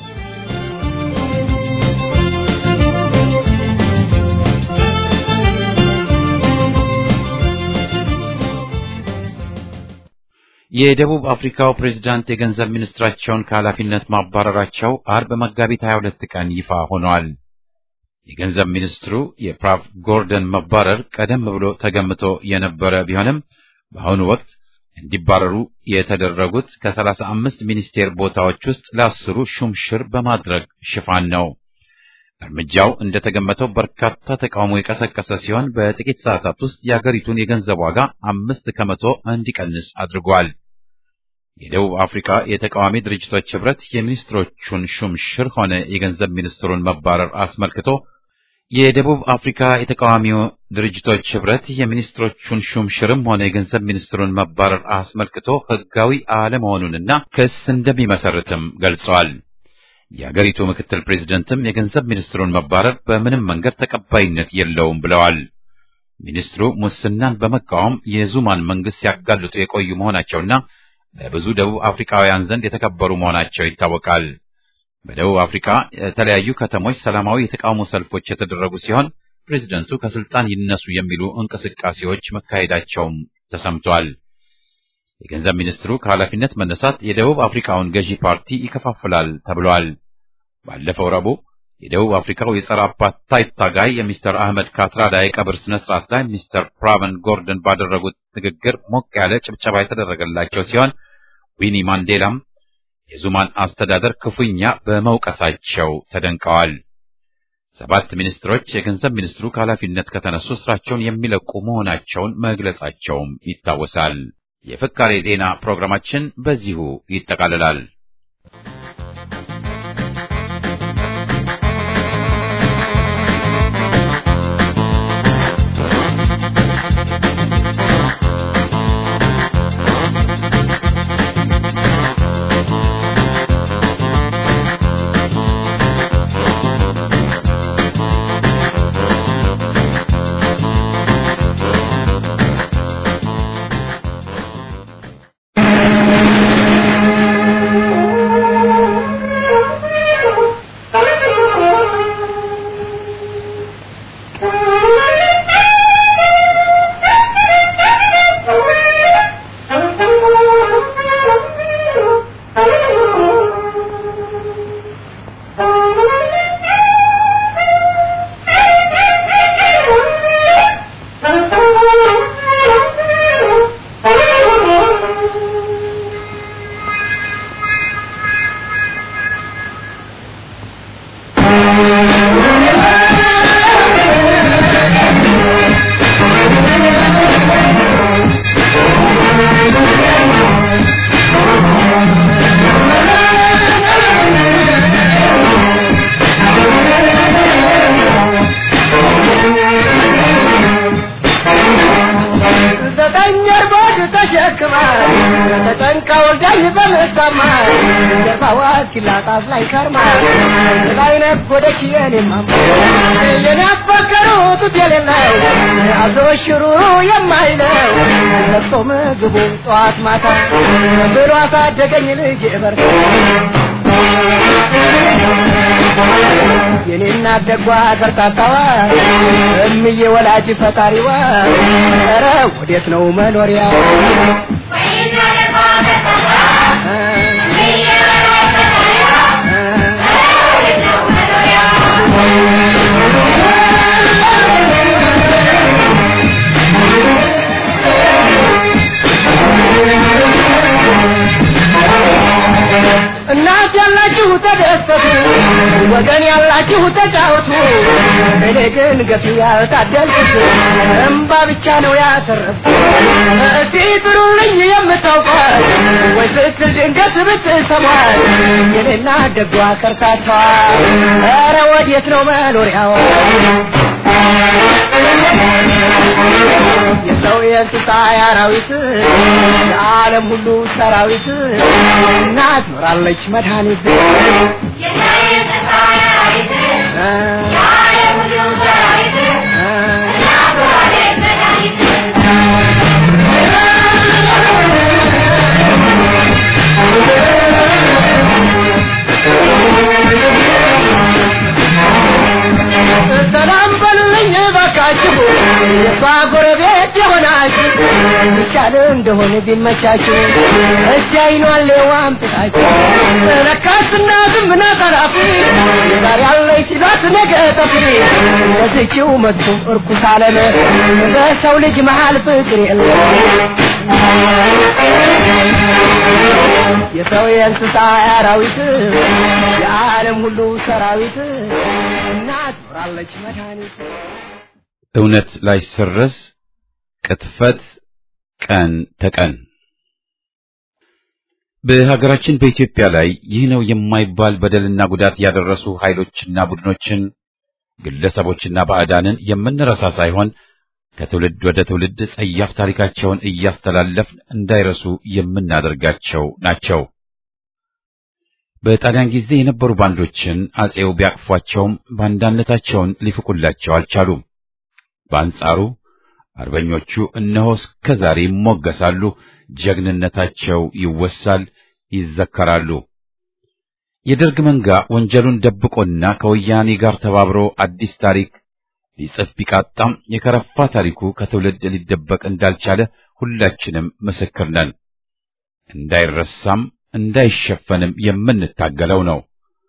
S1: የደቡብ አፍሪካው ፕሬዝዳንት የገንዘብ ሚኒስትራቸውን ከኃላፊነት ማባረራቸው አርብ መጋቢት 22 ቀን ይፋ ሆኗል። የገንዘብ ሚኒስትሩ የፕራቭ ጎርደን መባረር ቀደም ብሎ ተገምቶ የነበረ ቢሆንም በአሁኑ ወቅት እንዲባረሩ የተደረጉት ከሰላሳ አምስት ሚኒስቴር ቦታዎች ውስጥ ለአስሩ ሹምሽር በማድረግ ሽፋን ነው። እርምጃው እንደተገመተው በርካታ ተቃውሞ የቀሰቀሰ ሲሆን በጥቂት ሰዓታት ውስጥ የአገሪቱን የገንዘብ ዋጋ አምስት ከመቶ እንዲቀንስ አድርጓል። የደቡብ አፍሪካ የተቃዋሚ ድርጅቶች ህብረት የሚኒስትሮቹን ሹምሽር ሆነ የገንዘብ ሚኒስትሩን መባረር አስመልክቶ የደቡብ አፍሪካ የተቃዋሚ ድርጅቶች ህብረት የሚኒስትሮቹን ሹምሽርም ሆነ የገንዘብ ሚኒስትሩን መባረር አስመልክቶ ህጋዊ አለመሆኑንና ክስ እንደሚመሰርትም ገልጸዋል። የአገሪቱ ምክትል ፕሬዝደንትም የገንዘብ ሚኒስትሩን መባረር በምንም መንገድ ተቀባይነት የለውም ብለዋል። ሚኒስትሩ ሙስናን በመቃወም የዙማን መንግስት ሲያጋልጡ የቆዩ መሆናቸውና በብዙ ደቡብ አፍሪካውያን ዘንድ የተከበሩ መሆናቸው ይታወቃል። በደቡብ አፍሪካ የተለያዩ ከተሞች ሰላማዊ የተቃውሞ ሰልፎች የተደረጉ ሲሆን ፕሬዝደንቱ ከስልጣን ይነሱ የሚሉ እንቅስቃሴዎች መካሄዳቸውም ተሰምቷል። የገንዘብ ሚኒስትሩ ከኃላፊነት መነሳት የደቡብ አፍሪካውን ገዢ ፓርቲ ይከፋፍላል ተብሏል። ባለፈው ረቡዕ የደቡብ አፍሪካው የጸረ አፓርታይድ ታጋይ የሚስተር አህመድ ካትራዳ የቀብር ስነ ስርዓት ላይ ሚስተር ፕራቨን ጎርደን ባደረጉት ንግግር ሞቅ ያለ ጭብጨባ የተደረገላቸው ሲሆን ዊኒ ማንዴላም የዙማን አስተዳደር ክፉኛ በመውቀሳቸው ተደንቀዋል። ሰባት ሚኒስትሮች የገንዘብ ሚኒስትሩ ከኃላፊነት ከተነሱ ስራቸውን የሚለቁ መሆናቸውን መግለጻቸውም ይታወሳል። የፍካሬ ዜና ፕሮግራማችን በዚሁ ይጠቃልላል።
S6: ዘጠኝ እርቦች ተሸክማ ተጨንቃ ወልዳኝ በምታማ ጀርባዋ እስኪላጣት ላይ ከርማ ላይ ነጎደች የኔማማ የኔ አፈቀሩት የሌለው አዞ ሽሩሩ የማይለው ለቅሶ ምግቡን ጠዋት ማታ ብሎ አሳደገኝ ልጅ በርታ የኔና ደጓ ከርታታዋ እምዬ ወላጅ ፈጣሪዋ ኧረ ወዴት ነው መኖሪያ እናት ያላችሁ ተደሰቱ፣ ወገን ያላችሁ ተጫወቱ። እኔ ግን ገፊ ያልታደልኩት እምባ ብቻ ነው ያተረፍኩት። እስቲ ጥሩልኝ የምታውቋት ወይ ስትል ድንገት ብትሰሟት የኔና ደጓ ከርታቷ ኧረ ወዴት ነው መኖሪያዋ? የሰው የእንስሳ የአራዊት የዓለም ሁሉ ሰራዊት እናት ኖራለች መድኃኒት ሰላም በሉልኝ ባካችሁ የሷ ጎረቤት የሆናችሁ ይቻል እንደሆነ ቢመቻችሁ እስቲ አይኗን ሌዋም ጥቃችሁ ለካስ እናትም ናት አላፊ ዛሬ ያለች ሲሏት ነገ ጠፊ ለዚችው መጥቶ እርኩስ ዓለም በሰው ልጅ መሃል ፍቅር የለም የሰው የእንስሳ አራዊት የዓለም ሁሉ ሰራዊት እናት ኖራለች መድኃኒት
S1: እውነት ላይሰረዝ ቅጥፈት ቀን ተቀን በሀገራችን በኢትዮጵያ ላይ ይህ ነው የማይባል በደልና ጉዳት ያደረሱ ኃይሎችና ቡድኖችን ግለሰቦችና ባዕዳንን የምንረሳ ሳይሆን ከትውልድ ወደ ትውልድ ጸያፍ ታሪካቸውን እያስተላለፍን እንዳይረሱ የምናደርጋቸው ናቸው። በጣሊያን ጊዜ የነበሩ ባንዶችን አጼው ቢያቅፏቸውም ባንዳነታቸውን ሊፍቁላቸው አልቻሉም። በአንጻሩ አርበኞቹ እነሆ እስከ ዛሬ ይሞገሳሉ፣ ጀግንነታቸው ይወሳል፣ ይዘከራሉ። የደርግ መንጋ ወንጀሉን ደብቆና ከወያኔ ጋር ተባብሮ አዲስ ታሪክ ሊጽፍ ቢቃጣም የከረፋ ታሪኩ ከትውልድ ሊደበቅ እንዳልቻለ ሁላችንም ምስክር ነን። እንዳይረሳም እንዳይሸፈንም የምንታገለው ነው።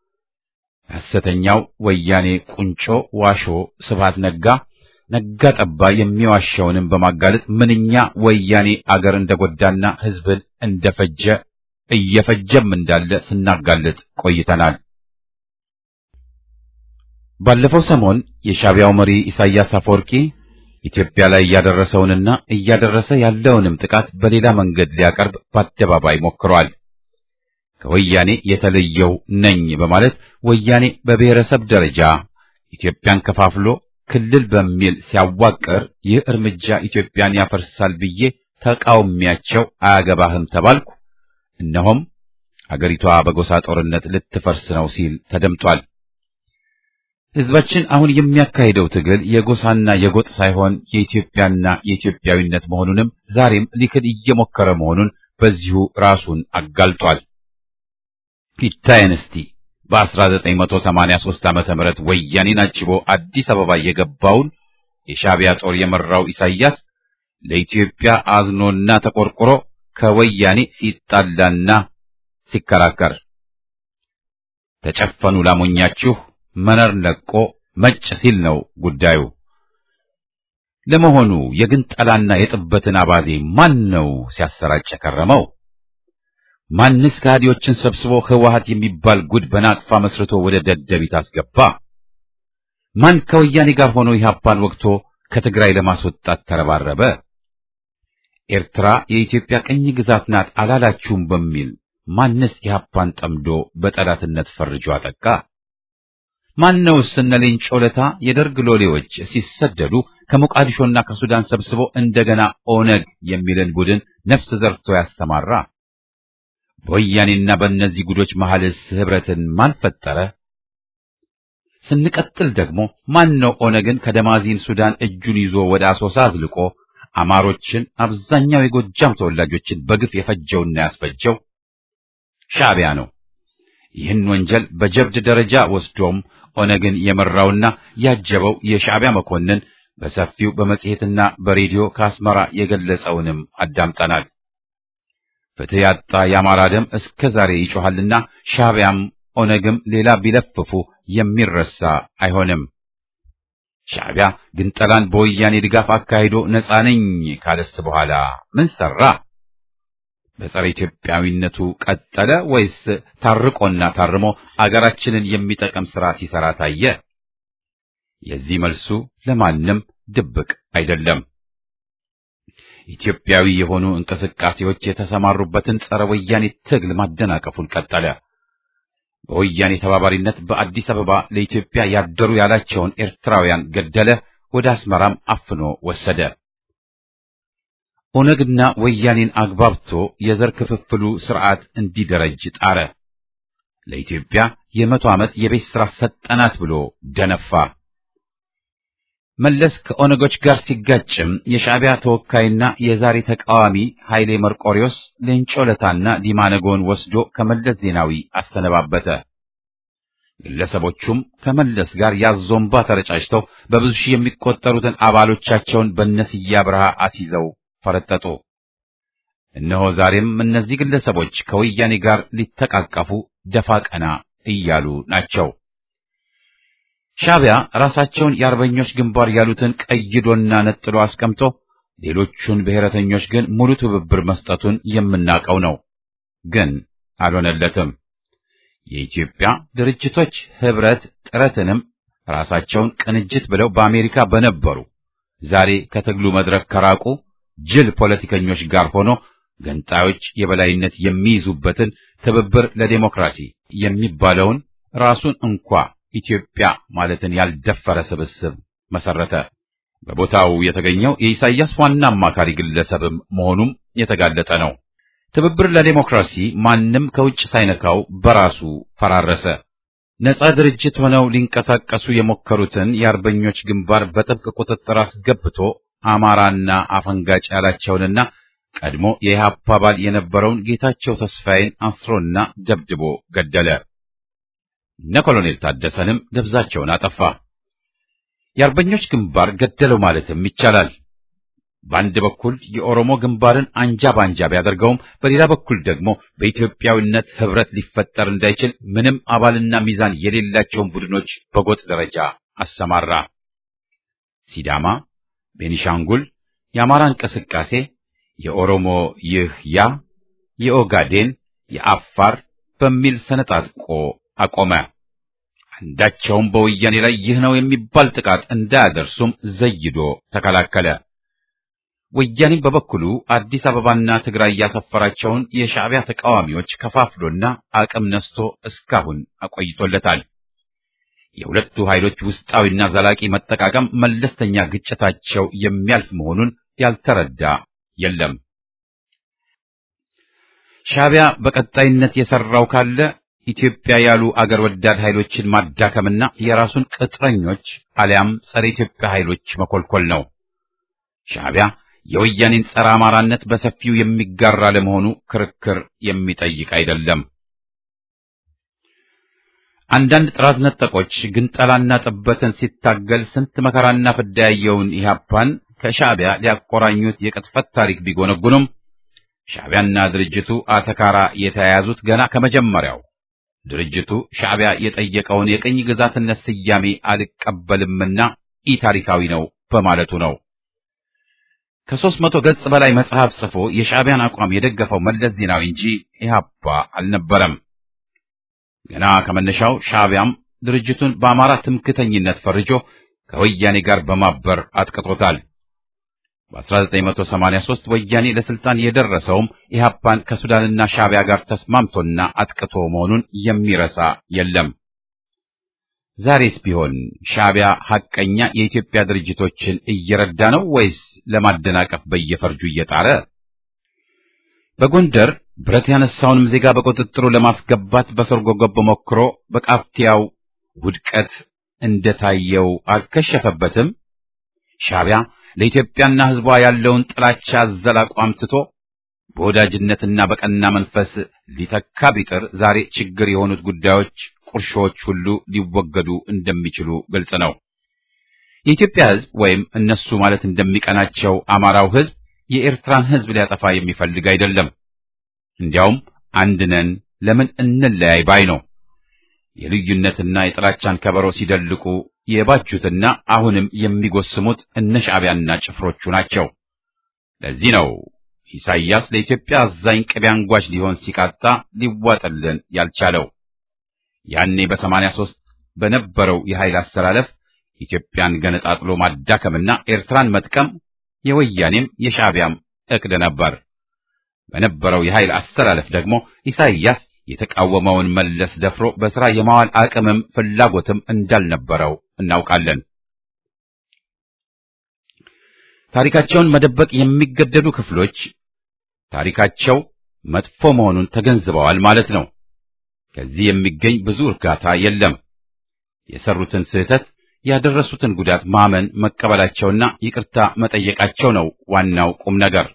S1: ሐሰተኛው ወያኔ ቁንጮ ዋሾ ስብሃት ነጋ ነጋ ጠባ የሚዋሸውንም በማጋለጥ ምንኛ ወያኔ አገር እንደጎዳና ሕዝብን እንደፈጀ እየፈጀም እንዳለ ስናጋልጥ ቆይተናል። ባለፈው ሰሞን የሻዕቢያው መሪ ኢሳያስ አፈወርቂ ኢትዮጵያ ላይ እያደረሰውንና እያደረሰ ያለውንም ጥቃት በሌላ መንገድ ሊያቀርብ በአደባባይ ሞክሯል። ከወያኔ የተለየው ነኝ በማለት ወያኔ በብሔረሰብ ደረጃ ኢትዮጵያን ከፋፍሎ ክልል በሚል ሲያዋቅር ይህ እርምጃ ኢትዮጵያን ያፈርሳል ብዬ ተቃውሚያቸው አያገባህም ተባልኩ። እነሆም አገሪቷ በጎሳ ጦርነት ልትፈርስ ነው ሲል ተደምጧል። ሕዝባችን አሁን የሚያካሂደው ትግል የጎሳና የጎጥ ሳይሆን የኢትዮጵያና የኢትዮጵያዊነት መሆኑንም ዛሬም ሊክድ እየሞከረ መሆኑን በዚሁ ራሱን አጋልጧል። ይታየን እስቲ በ1983 ዓመተ ምህረት ወያኔን አጅቦ አዲስ አበባ የገባውን የሻዕቢያ ጦር የመራው ኢሳያስ ለኢትዮጵያ አዝኖና ተቆርቆሮ ከወያኔ ሲጣላና ሲከራከር ተጨፈኑ ላሞኛችሁ መነር ለቆ መጭ ሲል ነው ጉዳዩ። ለመሆኑ የግንጠላና የጥበትን አባዜ ማን ነው ሲያሰራጭ የከረመው? ማንስ ከሃዲዎችን ሰብስቦ ህወሓት የሚባል ጉድ በናቅፋ መስርቶ ወደ ደደቢት አስገባ? ማን ከወያኔ ጋር ሆኖ ኢህአፓን ወቅቶ ከትግራይ ለማስወጣት ተረባረበ? ኤርትራ የኢትዮጵያ ቅኝ ግዛት ናት አላላችሁም በሚል ማንስ ኢህአፓን ጠምዶ በጠላትነት ፈርጆ አጠቃ? ማነውስ እነ ሌንጮ ለታ የደርግ ሎሌዎች ሲሰደዱ ከሞቃዲሾና ከሱዳን ሰብስቦ እንደገና ኦነግ የሚልን ቡድን ነፍስ ዘርቶ ያሰማራ? በወያኔና በእነዚህ ጉዶች መሐልስ ህብረትን ማን ፈጠረ? ስንቀጥል ደግሞ ማን ነው ኦነግን ከደማዚን ሱዳን እጁን ይዞ ወደ አሶሳ አዝልቆ አማሮችን አብዛኛው የጎጃም ተወላጆችን በግፍ የፈጀውና ያስፈጀው? ሻዕቢያ ነው። ይህን ወንጀል በጀብድ ደረጃ ወስዶም ኦነግን የመራውና ያጀበው የሻዕቢያ መኮንን በሰፊው በመጽሔትና በሬዲዮ ከአስመራ የገለጸውንም አዳምጠናል። ፍትህ ያጣ የአማራ ደም እስከ ዛሬ ይጮኻልና ሻዕቢያም ኦነግም ሌላ ቢለፍፉ የሚረሳ አይሆንም። ሻዕቢያ ግንጠላን በወያኔ ድጋፍ አካሂዶ ነፃ ነኝ ካለስ በኋላ ምን ሰራ? በጸረ ኢትዮጵያዊነቱ ቀጠለ ወይስ ታርቆና ታርሞ አገራችንን የሚጠቅም ሥራ ሲሰራ ታየ? የዚህ መልሱ ለማንም ድብቅ አይደለም። ኢትዮጵያዊ የሆኑ እንቅስቃሴዎች የተሰማሩበትን ጸረ ወያኔ ትግል ማደናቀፉን ቀጠለ። በወያኔ ተባባሪነት በአዲስ አበባ ለኢትዮጵያ ያደሩ ያላቸውን ኤርትራውያን ገደለ፣ ወደ አስመራም አፍኖ ወሰደ። ኦነግና ወያኔን አግባብቶ የዘር ክፍፍሉ ስርዓት እንዲደረጅ ጣረ። ለኢትዮጵያ የመቶ ዓመት የቤት ሥራ ሰጠናት ብሎ ደነፋ። መለስ ከኦነጎች ጋር ሲጋጭም የሻዕቢያ ተወካይና የዛሬ ተቃዋሚ ኃይሌ መርቆሪዎስ ሌንጮ ለታና ዲማነጎን ወስዶ ከመለስ ዜናዊ አሰነባበተ። ግለሰቦቹም ከመለስ ጋር ያዞምባ ተረጫጭተው በብዙ ሺህ የሚቆጠሩትን አባሎቻቸውን በነስያ ብርሃ አስይዘው ፈረጠጡ። እነሆ ዛሬም እነዚህ ግለሰቦች ከወያኔ ጋር ሊተቃቀፉ ደፋ ቀና እያሉ ናቸው። ሻዕቢያ ራሳቸውን የአርበኞች ግንባር ያሉትን ቀይዶና ነጥሎ አስቀምጦ ሌሎቹን ብሔረተኞች ግን ሙሉ ትብብር መስጠቱን የምናውቀው ነው። ግን አልሆነለትም። የኢትዮጵያ ድርጅቶች ህብረት ጥረትንም ራሳቸውን ቅንጅት ብለው በአሜሪካ በነበሩ ዛሬ ከትግሉ መድረክ ከራቁ ጅል ፖለቲከኞች ጋር ሆኖ ገንጣዮች የበላይነት የሚይዙበትን ትብብር ለዴሞክራሲ የሚባለውን ራሱን እንኳ ኢትዮጵያ ማለትን ያልደፈረ ስብስብ መሰረተ። በቦታው የተገኘው የኢሳይያስ ዋና አማካሪ ግለሰብም መሆኑም የተጋለጠ ነው። ትብብር ለዴሞክራሲ ማንም ከውጭ ሳይነካው በራሱ ፈራረሰ። ነጻ ድርጅት ሆነው ሊንቀሳቀሱ የሞከሩትን የአርበኞች ግንባር በጥብቅ ቁጥጥር አስገብቶ አማራና አፈንጋጭ ያላቸውንና ቀድሞ የኢህአፓ አባል የነበረውን ጌታቸው ተስፋዬን አስሮና ደብድቦ ገደለ። እነ ኮሎኔል ታደሰንም ደብዛቸውን አጠፋ። የአርበኞች ግንባር ገደለው ማለትም ይቻላል። በአንድ በኩል የኦሮሞ ግንባርን አንጃ ባንጃ ቢያደርገውም በሌላ በኩል ደግሞ በኢትዮጵያዊነት ህብረት ሊፈጠር እንዳይችል ምንም አባልና ሚዛን የሌላቸውን ቡድኖች በጎጥ ደረጃ አሰማራ። ሲዳማ፣ ቤኒሻንጉል፣ የአማራ እንቅስቃሴ፣ የኦሮሞ ይህ ያ፣ የኦጋዴን፣ የአፋር በሚል ሰነጣጥቆ አቆመ። አንዳቸውም በወያኔ ላይ ይህ ነው የሚባል ጥቃት እንዳያደርሱም ዘይዶ ተከላከለ። ወያኔም በበኩሉ አዲስ አበባና ትግራይ ያሰፈራቸውን የሻዕቢያ ተቃዋሚዎች ከፋፍሎና አቅም ነስቶ እስካሁን አቆይቶለታል። የሁለቱ ኃይሎች ውስጣዊና ዘላቂ መጠቃቀም መለስተኛ ግጭታቸው የሚያልፍ መሆኑን ያልተረዳ የለም። ሻዕቢያ በቀጣይነት የሰራው ካለ ኢትዮጵያ ያሉ አገር ወዳድ ኃይሎችን ማዳከምና የራሱን ቅጥረኞች አሊያም ጸረ ኢትዮጵያ ኃይሎች መኮልኮል ነው። ሻዕቢያ የወያኔን ጸረ አማራነት በሰፊው የሚጋራ ለመሆኑ ክርክር የሚጠይቅ አይደለም። አንዳንድ ጥራት ነጠቆች ግንጠላና ጥበትን ሲታገል ስንት መከራና ፍዳ ያየውን ኢህአፓን ከሻዕቢያ ሊያቆራኙት የቅጥፈት ታሪክ ቢጎነጉኑም ሻዕቢያና ድርጅቱ አተካራ የተያያዙት ገና ከመጀመሪያው ድርጅቱ ሻዕቢያ የጠየቀውን የቅኝ ግዛትነት ስያሜ አልቀበልምና ኢ ታሪካዊ ነው በማለቱ ነው። ከሦስት መቶ ገጽ በላይ መጽሐፍ ጽፎ የሻዕቢያን አቋም የደገፈው መለስ ዜናዊ እንጂ ኢህአፓ አልነበረም። ገና ከመነሻው ሻዕቢያም ድርጅቱን በአማራ ትምክተኝነት ፈርጆ ከወያኔ ጋር በማበር አጥቅቶታል። በ1983 ወያኔ ለስልጣን የደረሰውም ኢህአፓን ከሱዳንና ሻዕቢያ ጋር ተስማምቶና አጥቅቶ መሆኑን የሚረሳ የለም። ዛሬስ ቢሆን ሻዕቢያ ሐቀኛ የኢትዮጵያ ድርጅቶችን እየረዳ ነው ወይስ ለማደናቀፍ በየፈርጁ እየጣረ? በጎንደር ብረት ያነሳውንም ዜጋ በቁጥጥሩ ለማስገባት በሰርጎ ገብ ሞክሮ በቃፍቲያው ውድቀት እንደታየው አልከሸፈበትም። ሻዕቢያ ለኢትዮጵያና ሕዝቧ ያለውን ጥላቻ አዘል አቋም ትቶ በወዳጅነትና በቀና መንፈስ ሊተካ ቢጥር ዛሬ ችግር የሆኑት ጉዳዮች፣ ቁርሾዎች ሁሉ ሊወገዱ እንደሚችሉ ግልጽ ነው። የኢትዮጵያ ሕዝብ ወይም እነሱ ማለት እንደሚቀናቸው አማራው ሕዝብ የኤርትራን ሕዝብ ሊያጠፋ የሚፈልግ አይደለም። እንዲያውም አንድ ነን ለምን እንለያይ ባይ ነው። የልዩነትና የጥላቻን ከበሮ ሲደልቁ የባጁትና አሁንም የሚጎስሙት እነ ሻዕቢያና ጭፍሮቹ ናቸው። ለዚህ ነው ኢሳይያስ ለኢትዮጵያ አዛኝ ቅቤ አንጓች ሊሆን ሲቃጣ ሊዋጥልን ያልቻለው። ያኔ በሰማንያ ሦስት በነበረው የኃይል አሰላለፍ ኢትዮጵያን ገነጣጥሎ ማዳከምና ኤርትራን መጥቀም የወያኔም የሻዕቢያም ዕቅድ ነበር። በነበረው የኃይል አሰላለፍ ደግሞ ኢሳይያስ የተቃወመውን መለስ ደፍሮ በሥራ የማዋል አቅምም ፍላጎትም እንዳልነበረው እናውቃለን። ታሪካቸውን መደበቅ የሚገደዱ ክፍሎች ታሪካቸው መጥፎ መሆኑን ተገንዝበዋል ማለት ነው። ከዚህ የሚገኝ ብዙ እርጋታ የለም። የሰሩትን ስህተት ያደረሱትን ጉዳት ማመን መቀበላቸውና ይቅርታ መጠየቃቸው ነው ዋናው ቁም ነገር።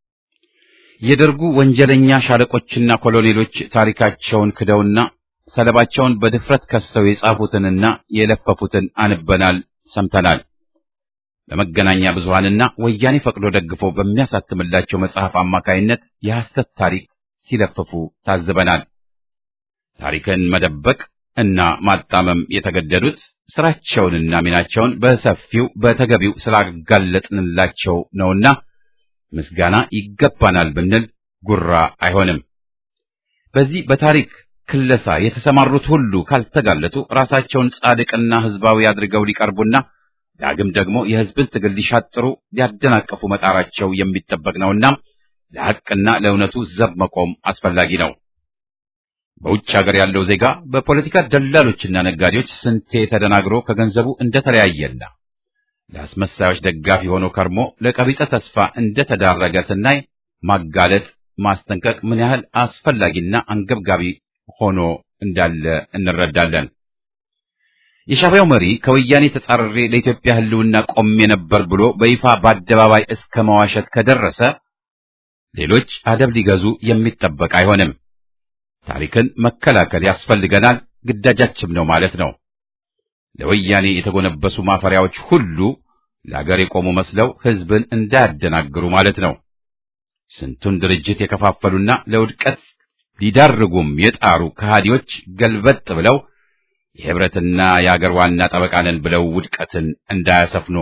S1: የደርጉ ወንጀለኛ ሻለቆችና ኮሎኔሎች ታሪካቸውን ክደውና ሰለባቸውን በድፍረት ከሰው የጻፉትንና የለፈፉትን አንበናል፣ ሰምተናል። በመገናኛ ብዙሃንና ወያኔ ፈቅዶ ደግፎ በሚያሳትምላቸው መጽሐፍ አማካይነት የሐሰት ታሪክ ሲለፍፉ ታዝበናል። ታሪክን መደበቅ እና ማጣመም የተገደዱት ስራቸውንና ሚናቸውን በሰፊው በተገቢው ስላጋለጥንላቸው ነውና ምስጋና ይገባናል ብንል ጉራ አይሆንም። በዚህ በታሪክ ክለሳ የተሰማሩት ሁሉ ካልተጋለጡ ራሳቸውን ጻድቅና ሕዝባዊ አድርገው ሊቀርቡና ዳግም ደግሞ የሕዝብን ትግል ሊሻጥሩ ሊያደናቀፉ መጣራቸው የሚጠበቅ ነውና ለሐቅና ለእውነቱ ዘብ መቆም አስፈላጊ ነው። በውጭ ሀገር ያለው ዜጋ በፖለቲካ ደላሎችና ነጋዴዎች ስንቴ ተደናግሮ ከገንዘቡ እንደተለያየና ለአስመሳዮች ደጋፊ ሆኖ ከርሞ ለቀቢጸ ተስፋ እንደተዳረገ ስናይ ማጋለጥ፣ ማስጠንቀቅ ምን ያህል አስፈላጊና አንገብጋቢ ሆኖ እንዳለ እንረዳለን። የሻዕቢያው መሪ ከወያኔ ተጻርሬ ለኢትዮጵያ ሕልውና ቆሜ ነበር ብሎ በይፋ በአደባባይ እስከ መዋሸት ከደረሰ ሌሎች አደብ ሊገዙ የሚጠበቅ አይሆንም። ታሪክን መከላከል ያስፈልገናል፣ ግዳጃችም ነው ማለት ነው። ለወያኔ የተጎነበሱ ማፈሪያዎች ሁሉ ለአገር የቆሙ መስለው ሕዝብን እንዳያደናግሩ ማለት ነው። ስንቱን ድርጅት የከፋፈሉና ለውድቀት ሊዳርጉም የጣሩ ከሃዲዎች ገልበጥ ብለው የህብረትና የአገር ዋና ጠበቃ ነን ብለው ውድቀትን እንዳያሰፍኑ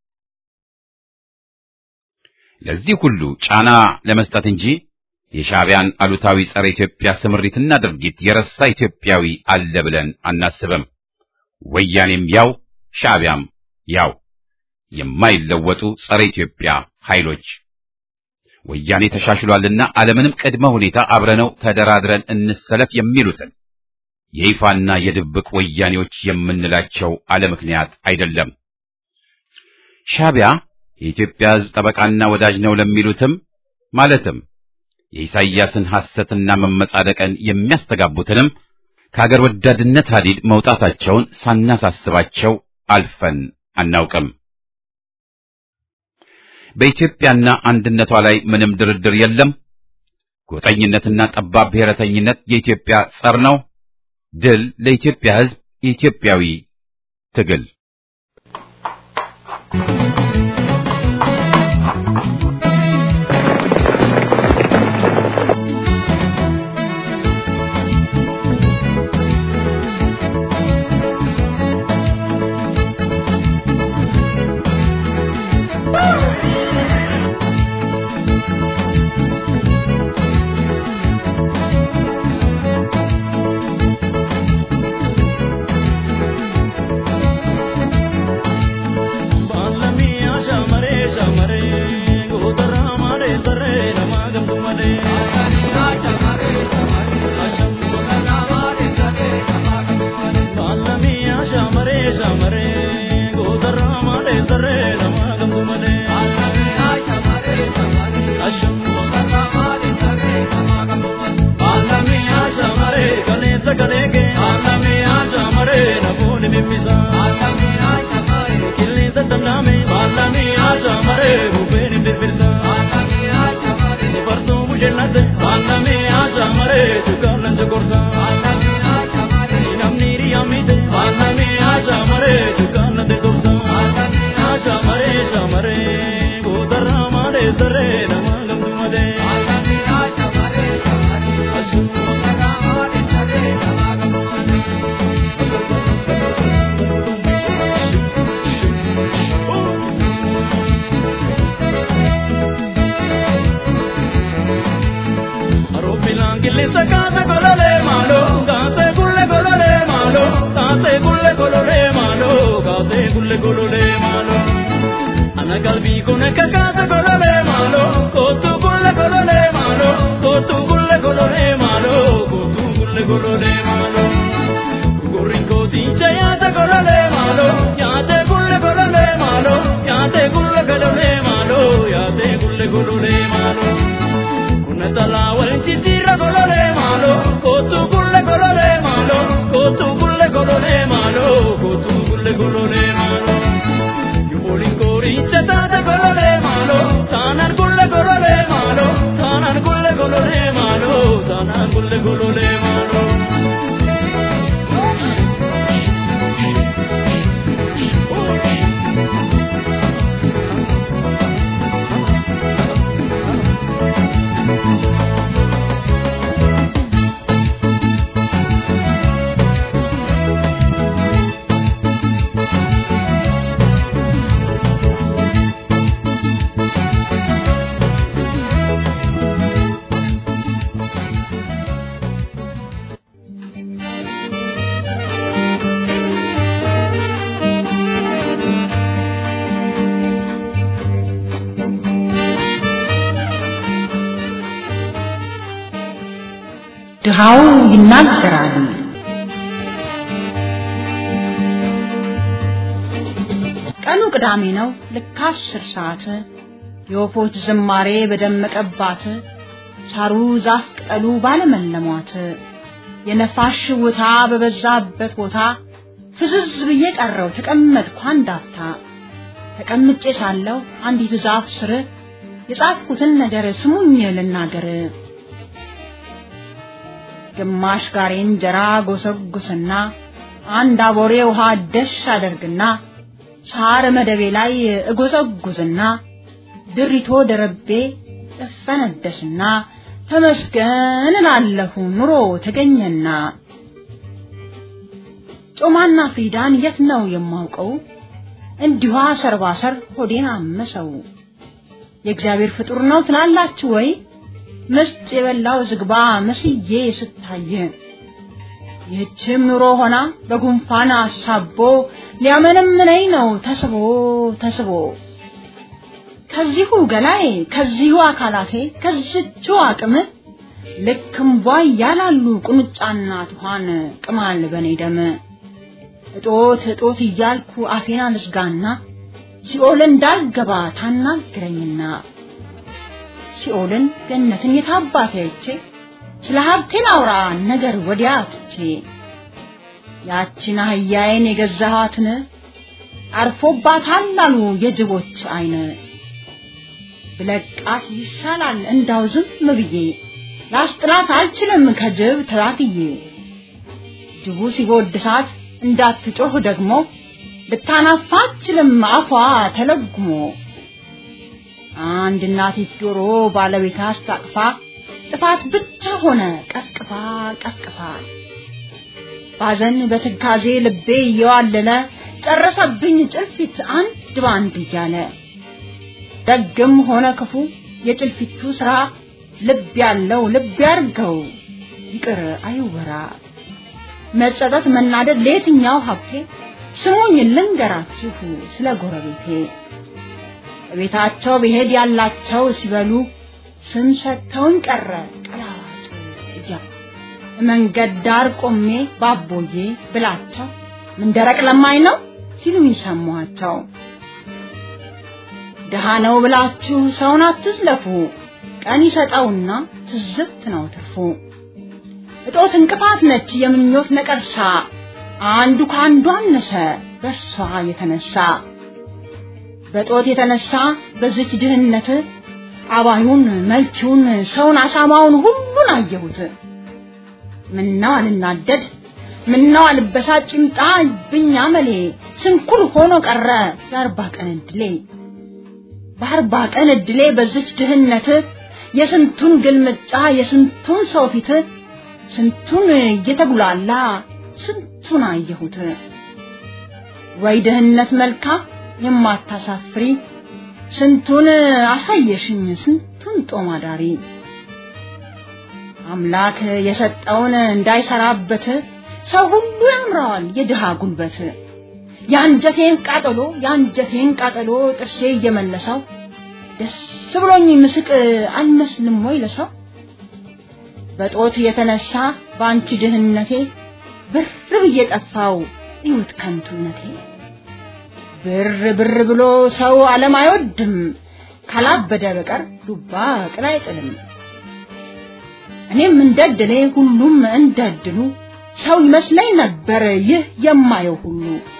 S1: ለዚህ ሁሉ ጫና ለመስጠት እንጂ የሻዕቢያን አሉታዊ ጸረ ኢትዮጵያ ስምሪትና ድርጊት የረሳ ኢትዮጵያዊ አለ ብለን አናስብም። ወያኔም ያው ሻዕቢያም ያው የማይለወጡ ጸረ ኢትዮጵያ ኃይሎች ወያኔ ተሻሽሏልና አለምንም ቅድመ ሁኔታ አብረነው ተደራድረን እንሰለፍ የሚሉትን የይፋና የድብቅ ወያኔዎች የምንላቸው አለ ምክንያት አይደለም። ሻዕቢያ የኢትዮጵያ ሕዝብ ጠበቃና ወዳጅ ነው ለሚሉትም ማለትም የኢሳይያስን ሐሰትና መመጻደቅን የሚያስተጋቡትንም ከአገር ወዳድነት ሐዲድ መውጣታቸውን ሳናሳስባቸው አልፈን አናውቅም። በኢትዮጵያና አንድነቷ ላይ ምንም ድርድር የለም። ጎጠኝነትና ጠባብ ብሔረተኝነት የኢትዮጵያ ጸር ነው። ድል ለኢትዮጵያ ሕዝብ የኢትዮጵያዊ ትግል
S3: ድሃው ይናገራል። ቀኑ ቅዳሜ ነው። ልክ አስር ሰዓት የወፎች ዝማሬ በደመቀባት ሳሩ ዛፍ ቅጠሉ ባለመለሟት የነፋስ ሽውታ በበዛበት ቦታ ፍዝዝ ብዬ ቀረው ተቀመጥኩ አንድ አፍታ። ተቀምጬ ሳለሁ አንዲት ዛፍ ስር የጻፍኩትን ነገር ስሙኝ ልናገር። ግማሽ ጋሬ እንጀራ ጎሰጉስና አንድ አቦሬ ውሃ ደሽ አደርግና ሳር መደቤ ላይ እጎዘጉዝና ድሪቶ ደረቤ እፈነደስና ተመስገን እላለሁ ኑሮ ተገኘና። ጮማና ፍሪዳን የት ነው የማውቀው? እንዲሁ ሰርባሰር ሆዴን አመሰው። የእግዚአብሔር ፍጡር ነው ትላላችሁ ወይ? ምስጥ የበላው ዝግባ መስዬ ስታይ ይህችም ኑሮ ሆና በጉንፋን አሳቦ ሊያመነምነኝ ነው ተስቦ ተስቦ ከዚሁ ገላዬ ከዚሁ አካላቴ ከዝቹ አቅም ልክ እምቧ እያላሉ ቁንጫና ትኋን ቅማል በኔ ደም እጦት እጦት እያልኩ አፌና ልዝጋና ሲኦል እንዳልገባ ታናግረኝና ሲኦልን ገነትን የታባቴ አይቼ ስለ ሀብቴ ላውራ ነገር ወዲያ ትቼ ያችን አህያዬን የገዛኋትን አርፎባታል አሉ የጅቦች አይን ብለቃት ይሻላል እንዳው ዝም ብዬ ላስጥላት አልችልም ከጅብ ተላትዬ ጅቡ ሲቦድሳት እንዳትጮህ ደግሞ ልታናፋ አትችልም አፏ ተለጉሞ አንድ እናቲት ዶሮ ባለቤት አስታቅፋ ጥፋት ብቻ ሆነ ቀቅፋ ቀቅፋ ባዘን በትካዜ ልቤ እየዋለለ ጨረሰብኝ ጭልፊት አንድ ባንድ እያለ ደግም ሆነ ክፉ የጭልፊቱ ስራ ልብ ያለው ልብ ያርገው ይቅር አይወራ መጸጸት መናደድ ለየትኛው ሀብቴ ስሙኝ ልንገራችሁ ስለ ጎረቤቴ ቤታቸው ብሄድ ያላቸው ሲበሉ ስም ሰጥተውን ቀረ ቀላዋጭ እያሉ መንገድ ዳር ቆሜ ባቦዬ ብላቸው ምን ደረቅ ለማኝ ነው ሲሉኝ ሰማኋቸው። ድሃ ነው ብላችሁ ሰውን አትዝለፉ፣ ቀን ይሰጠውና ትዝብት ነው ትርፉ። እጦት እንቅፋት ነች የምኞት ነቀርሳ፣ አንዱ ከአንዱ አነሰ በእርሷ የተነሳ በጦት የተነሳ በዚች ድህነት አባዩን መልቺውን ሰውን አሳማውን ሁሉን አየሁት። ምነው አልናደድ ምነው አልበሳጭ ይምጣ ብኛ መሌ ስንኩል ሆኖ ቀረ የአርባ ቀን እድሌ። በአርባ ቀን እድሌ በዝች ድህነት የስንቱን ግልምጫ የስንቱን ሰው ፊት ስንቱን እየተጉላላ ስንቱን አየሁት። ወይ ድህነት መልካ የማታሳፍሪ ስንቱን አሳየሽኝ ስንቱን ጦም አዳሪ አምላክ የሰጠውን እንዳይሰራበት ሰው ሁሉ ያምረዋል የድሃ ጉልበት። የአንጀቴን ቃጠሎ የአንጀቴን ቃጠሎ ጥርሴ እየመለሰው ደስ ብሎኝ ምስቅ አልመስልም ወይ ለሰው? በጦት የተነሳ በአንቺ ድህነቴ ብር ብዬ ጠፋው እዩት ከንቱነቴ። ብር ብር ብሎ ሰው ዓለም አይወድም ካላበደ በቀር ዱባ ቅል አይጥልም። እኔም እንደድሌ ሁሉም እንደድሉ ሰው ይመስለኝ ነበር ይህ የማየው ሁሉ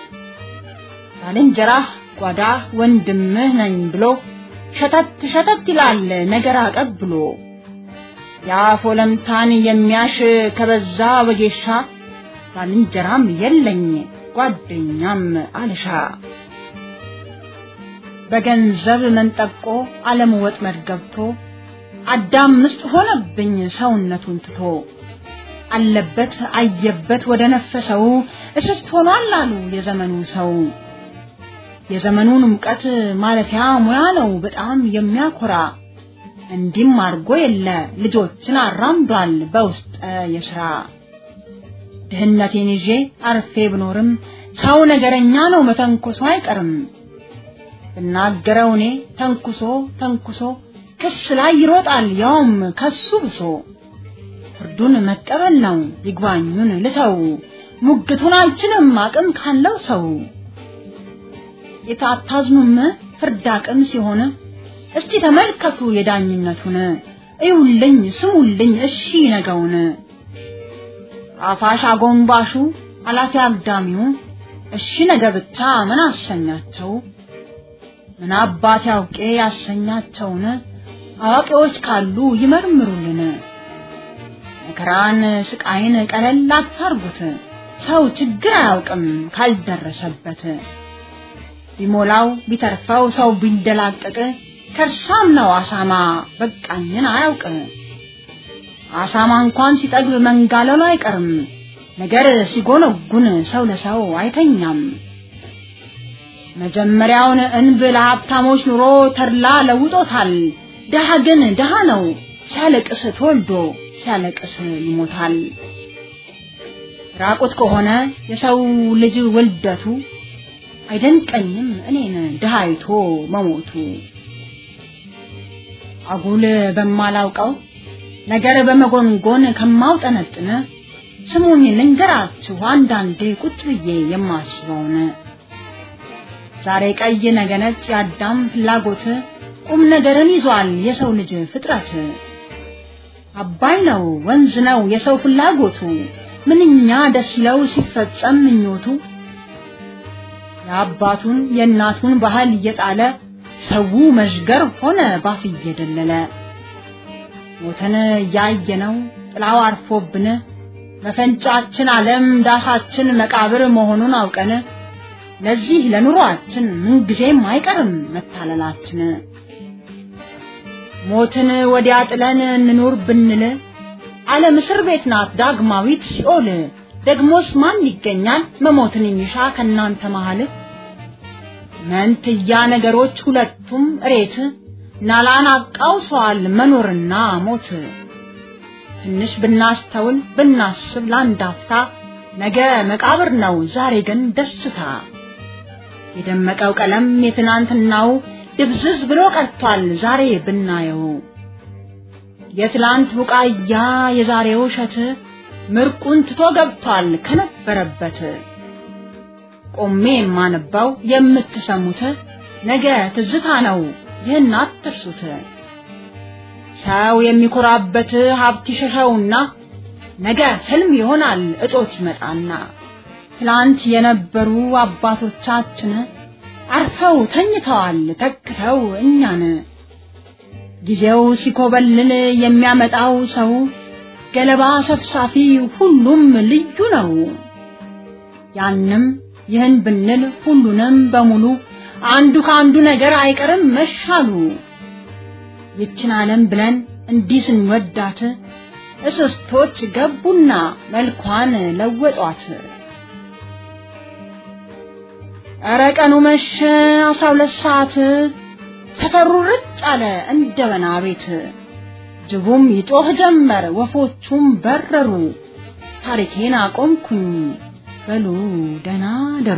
S3: ባልንጀራህ ጓዳ ወንድምህ ነኝ ብሎ ሸተት ሸተት ይላል ነገር አቀብሎ የአፍ ወለምታን የሚያሽ ከበዛ ወጌሻ ባልንጀራም የለኝ ጓደኛም አልሻ በገንዘብ መንጠቆ ዓለም ወጥመድ ገብቶ አዳም ምስጥ ሆነብኝ ሰውነቱን ትቶ አለበት አየበት ወደ ነፈሰው እስስት ሆኗል አሉ የዘመኑ ሰው። የዘመኑን ሙቀት ማለፊያ ሙያ ነው በጣም የሚያኮራ እንዲም አድርጎ የለ ልጆችን አራምዷል በውስጠ የስራ ድህነቴን ይዤ አርፌ ብኖርም ሰው ነገረኛ ነው መተንኮሶ አይቀርም ብናገረው እኔ ተንኩሶ ተንኩሶ ክስ ላይ ይሮጣል ያውም ከሱ ብሶ ፍርዱን መቀበል ነው ይግባኙን ልተው ሙግቱን አልችልም አቅም ካለው ሰው የታታዝኑም ፍርድ አቅም ሲሆን እስቲ ተመልከቱ የዳኝነቱን እዩልኝ ስሙልኝ እሺ ነገውን አፋሽ አጎንባሹ አላፊ አግዳሚው እሺ ነገ ብቻ ምን አሰኛቸው ምን አባት ያውቄ ያሰኛቸውን አዋቂዎች ካሉ ይመርምሩልን መከራን ስቃይን ቀለል አታርጉት ሰው ችግር አያውቅም ካልደረሰበት ቢሞላው ቢተርፈው ሰው ቢንደላቀቅ ከርሳም ነው አሳማ በቃኝን አያውቅ አሳማ እንኳን ሲጠግብ መንጋለሉ አይቀርም ነገር ሲጎነጉን ሰው ለሰው አይተኛም መጀመሪያውን እንብ ለሀብታሞች ኑሮ ተድላ ለውጦታል ድሃ ግን ድሃ ነው ሲያለቅስ ተወልዶ ሲያለቅስ ይሞታል ራቁት ከሆነ የሰው ልጅ ውልደቱ አይደንቀኝም እኔን ድሃ አይቶ መሞቱ አጉል በማላውቀው ነገር በመጎንጎን ከማውጠነጥን ስሙኝ ልንገራችሁ አንዳንዴ ቁጭ ብዬ የማስበውን ዛሬ ቀይ ነገ ነጭ የአዳም ፍላጎት ቁም ነገርን ይዟል የሰው ልጅ ፍጥረት አባይ ነው ወንዝ ነው የሰው ፍላጎቱ ምንኛ ደስ ይለው ሲፈጸም ምኞቱ የአባቱን የእናቱን ባህል እየጣለ ሰው መዥገር ሆነ ባፍ እየደለለ ሞተን እያየነው ጥላው አርፎብን መፈንጫችን ዓለም ዳሳችን መቃብር መሆኑን አውቀን ለዚህ ለኑሯችን ምንጊዜም አይቀርም መታለላችን ሞትን ወዲያ ጥለን እንኑር ብንል ዓለም እስር ቤት ናት ዳግማዊት ሲኦል ደግሞስ ማን ይገኛል መሞትን የሚሻ ከናንተ መሃል መንትያ ነገሮች ሁለቱም እሬት ናላን አቃውሰዋል መኖርና ሞት ትንሽ ብናስተውል ብናስብ ለአንድ አፍታ ነገ መቃብር ነው ዛሬ ግን ደስታ የደመቀው ቀለም የትናንትናው ድብዝዝ ብሎ ቀርቷል ዛሬ ብናየው የትላንት ቡቃያ የዛሬው እሸት ምርቁን ትቶ ገብቷል ከነበረበት ቆሜ የማነባው የምትሰሙት ነገ ትዝታ ነው ይህን አትርሱት ሰው የሚኮራበት ሀብት ይሸሸውና ነገ ህልም ይሆናል እጦት ይመጣና ትላንት የነበሩ አባቶቻችን አርፈው ተኝተዋል ተክተው እኛን ጊዜው ሲኮበልል የሚያመጣው ሰው ገለባ ሰፍሳፊ ሁሉም ልዩ ነው ያንም ይህን ብንል ሁሉንም በሙሉ አንዱ ከአንዱ ነገር አይቀርም መሻሉ ይችን ዓለም ብለን እንዲህ ስንወዳት እስስቶች ገቡና መልኳን ለወጧት። ኧረ ቀኑ መሸ አስራ ሁለት ሰዓት ሰፈሩ ርጭ አለ እንደ በና ቤት። ጅቡም ይጮህ ጀመር ወፎቹም በረሩ። ታሪኬን አቆምኩኝ በሉ ደህና ደሩ።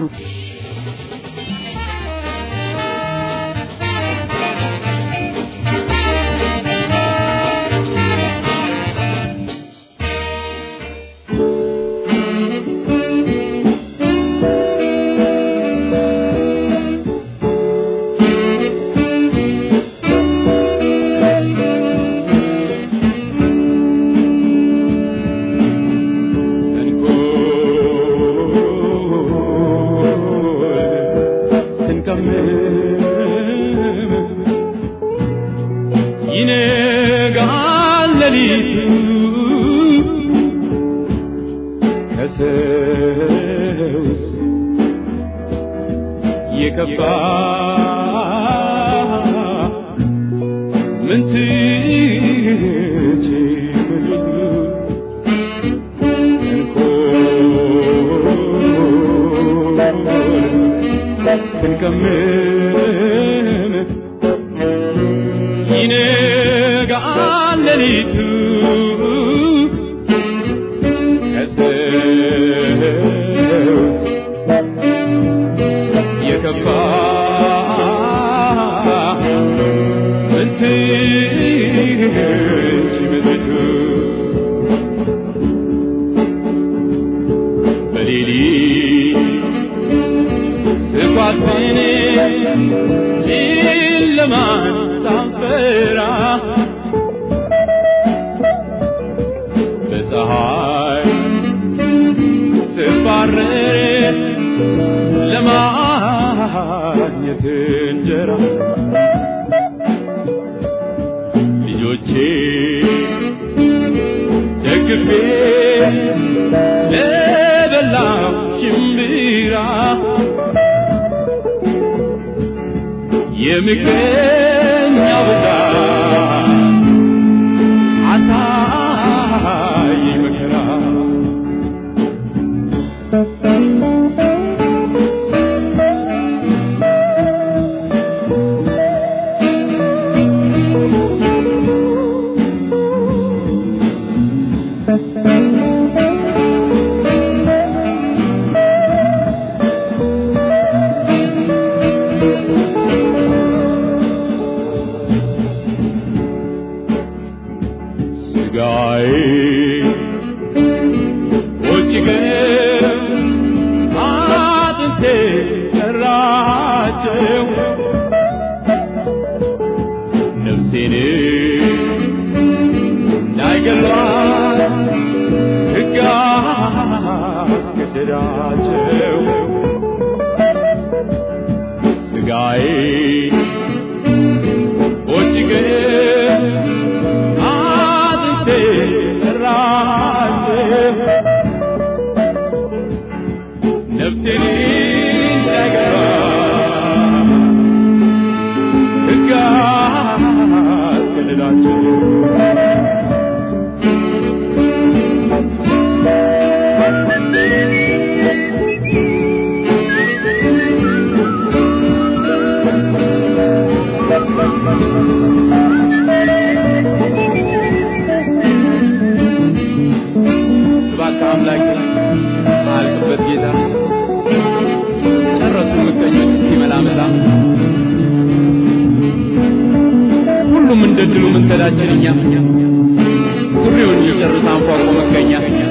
S7: ሁሉም እንደ ድሉ መንገዳችን እኛ ሱሪውን እየጨረሰ አንፏቆ መገኛ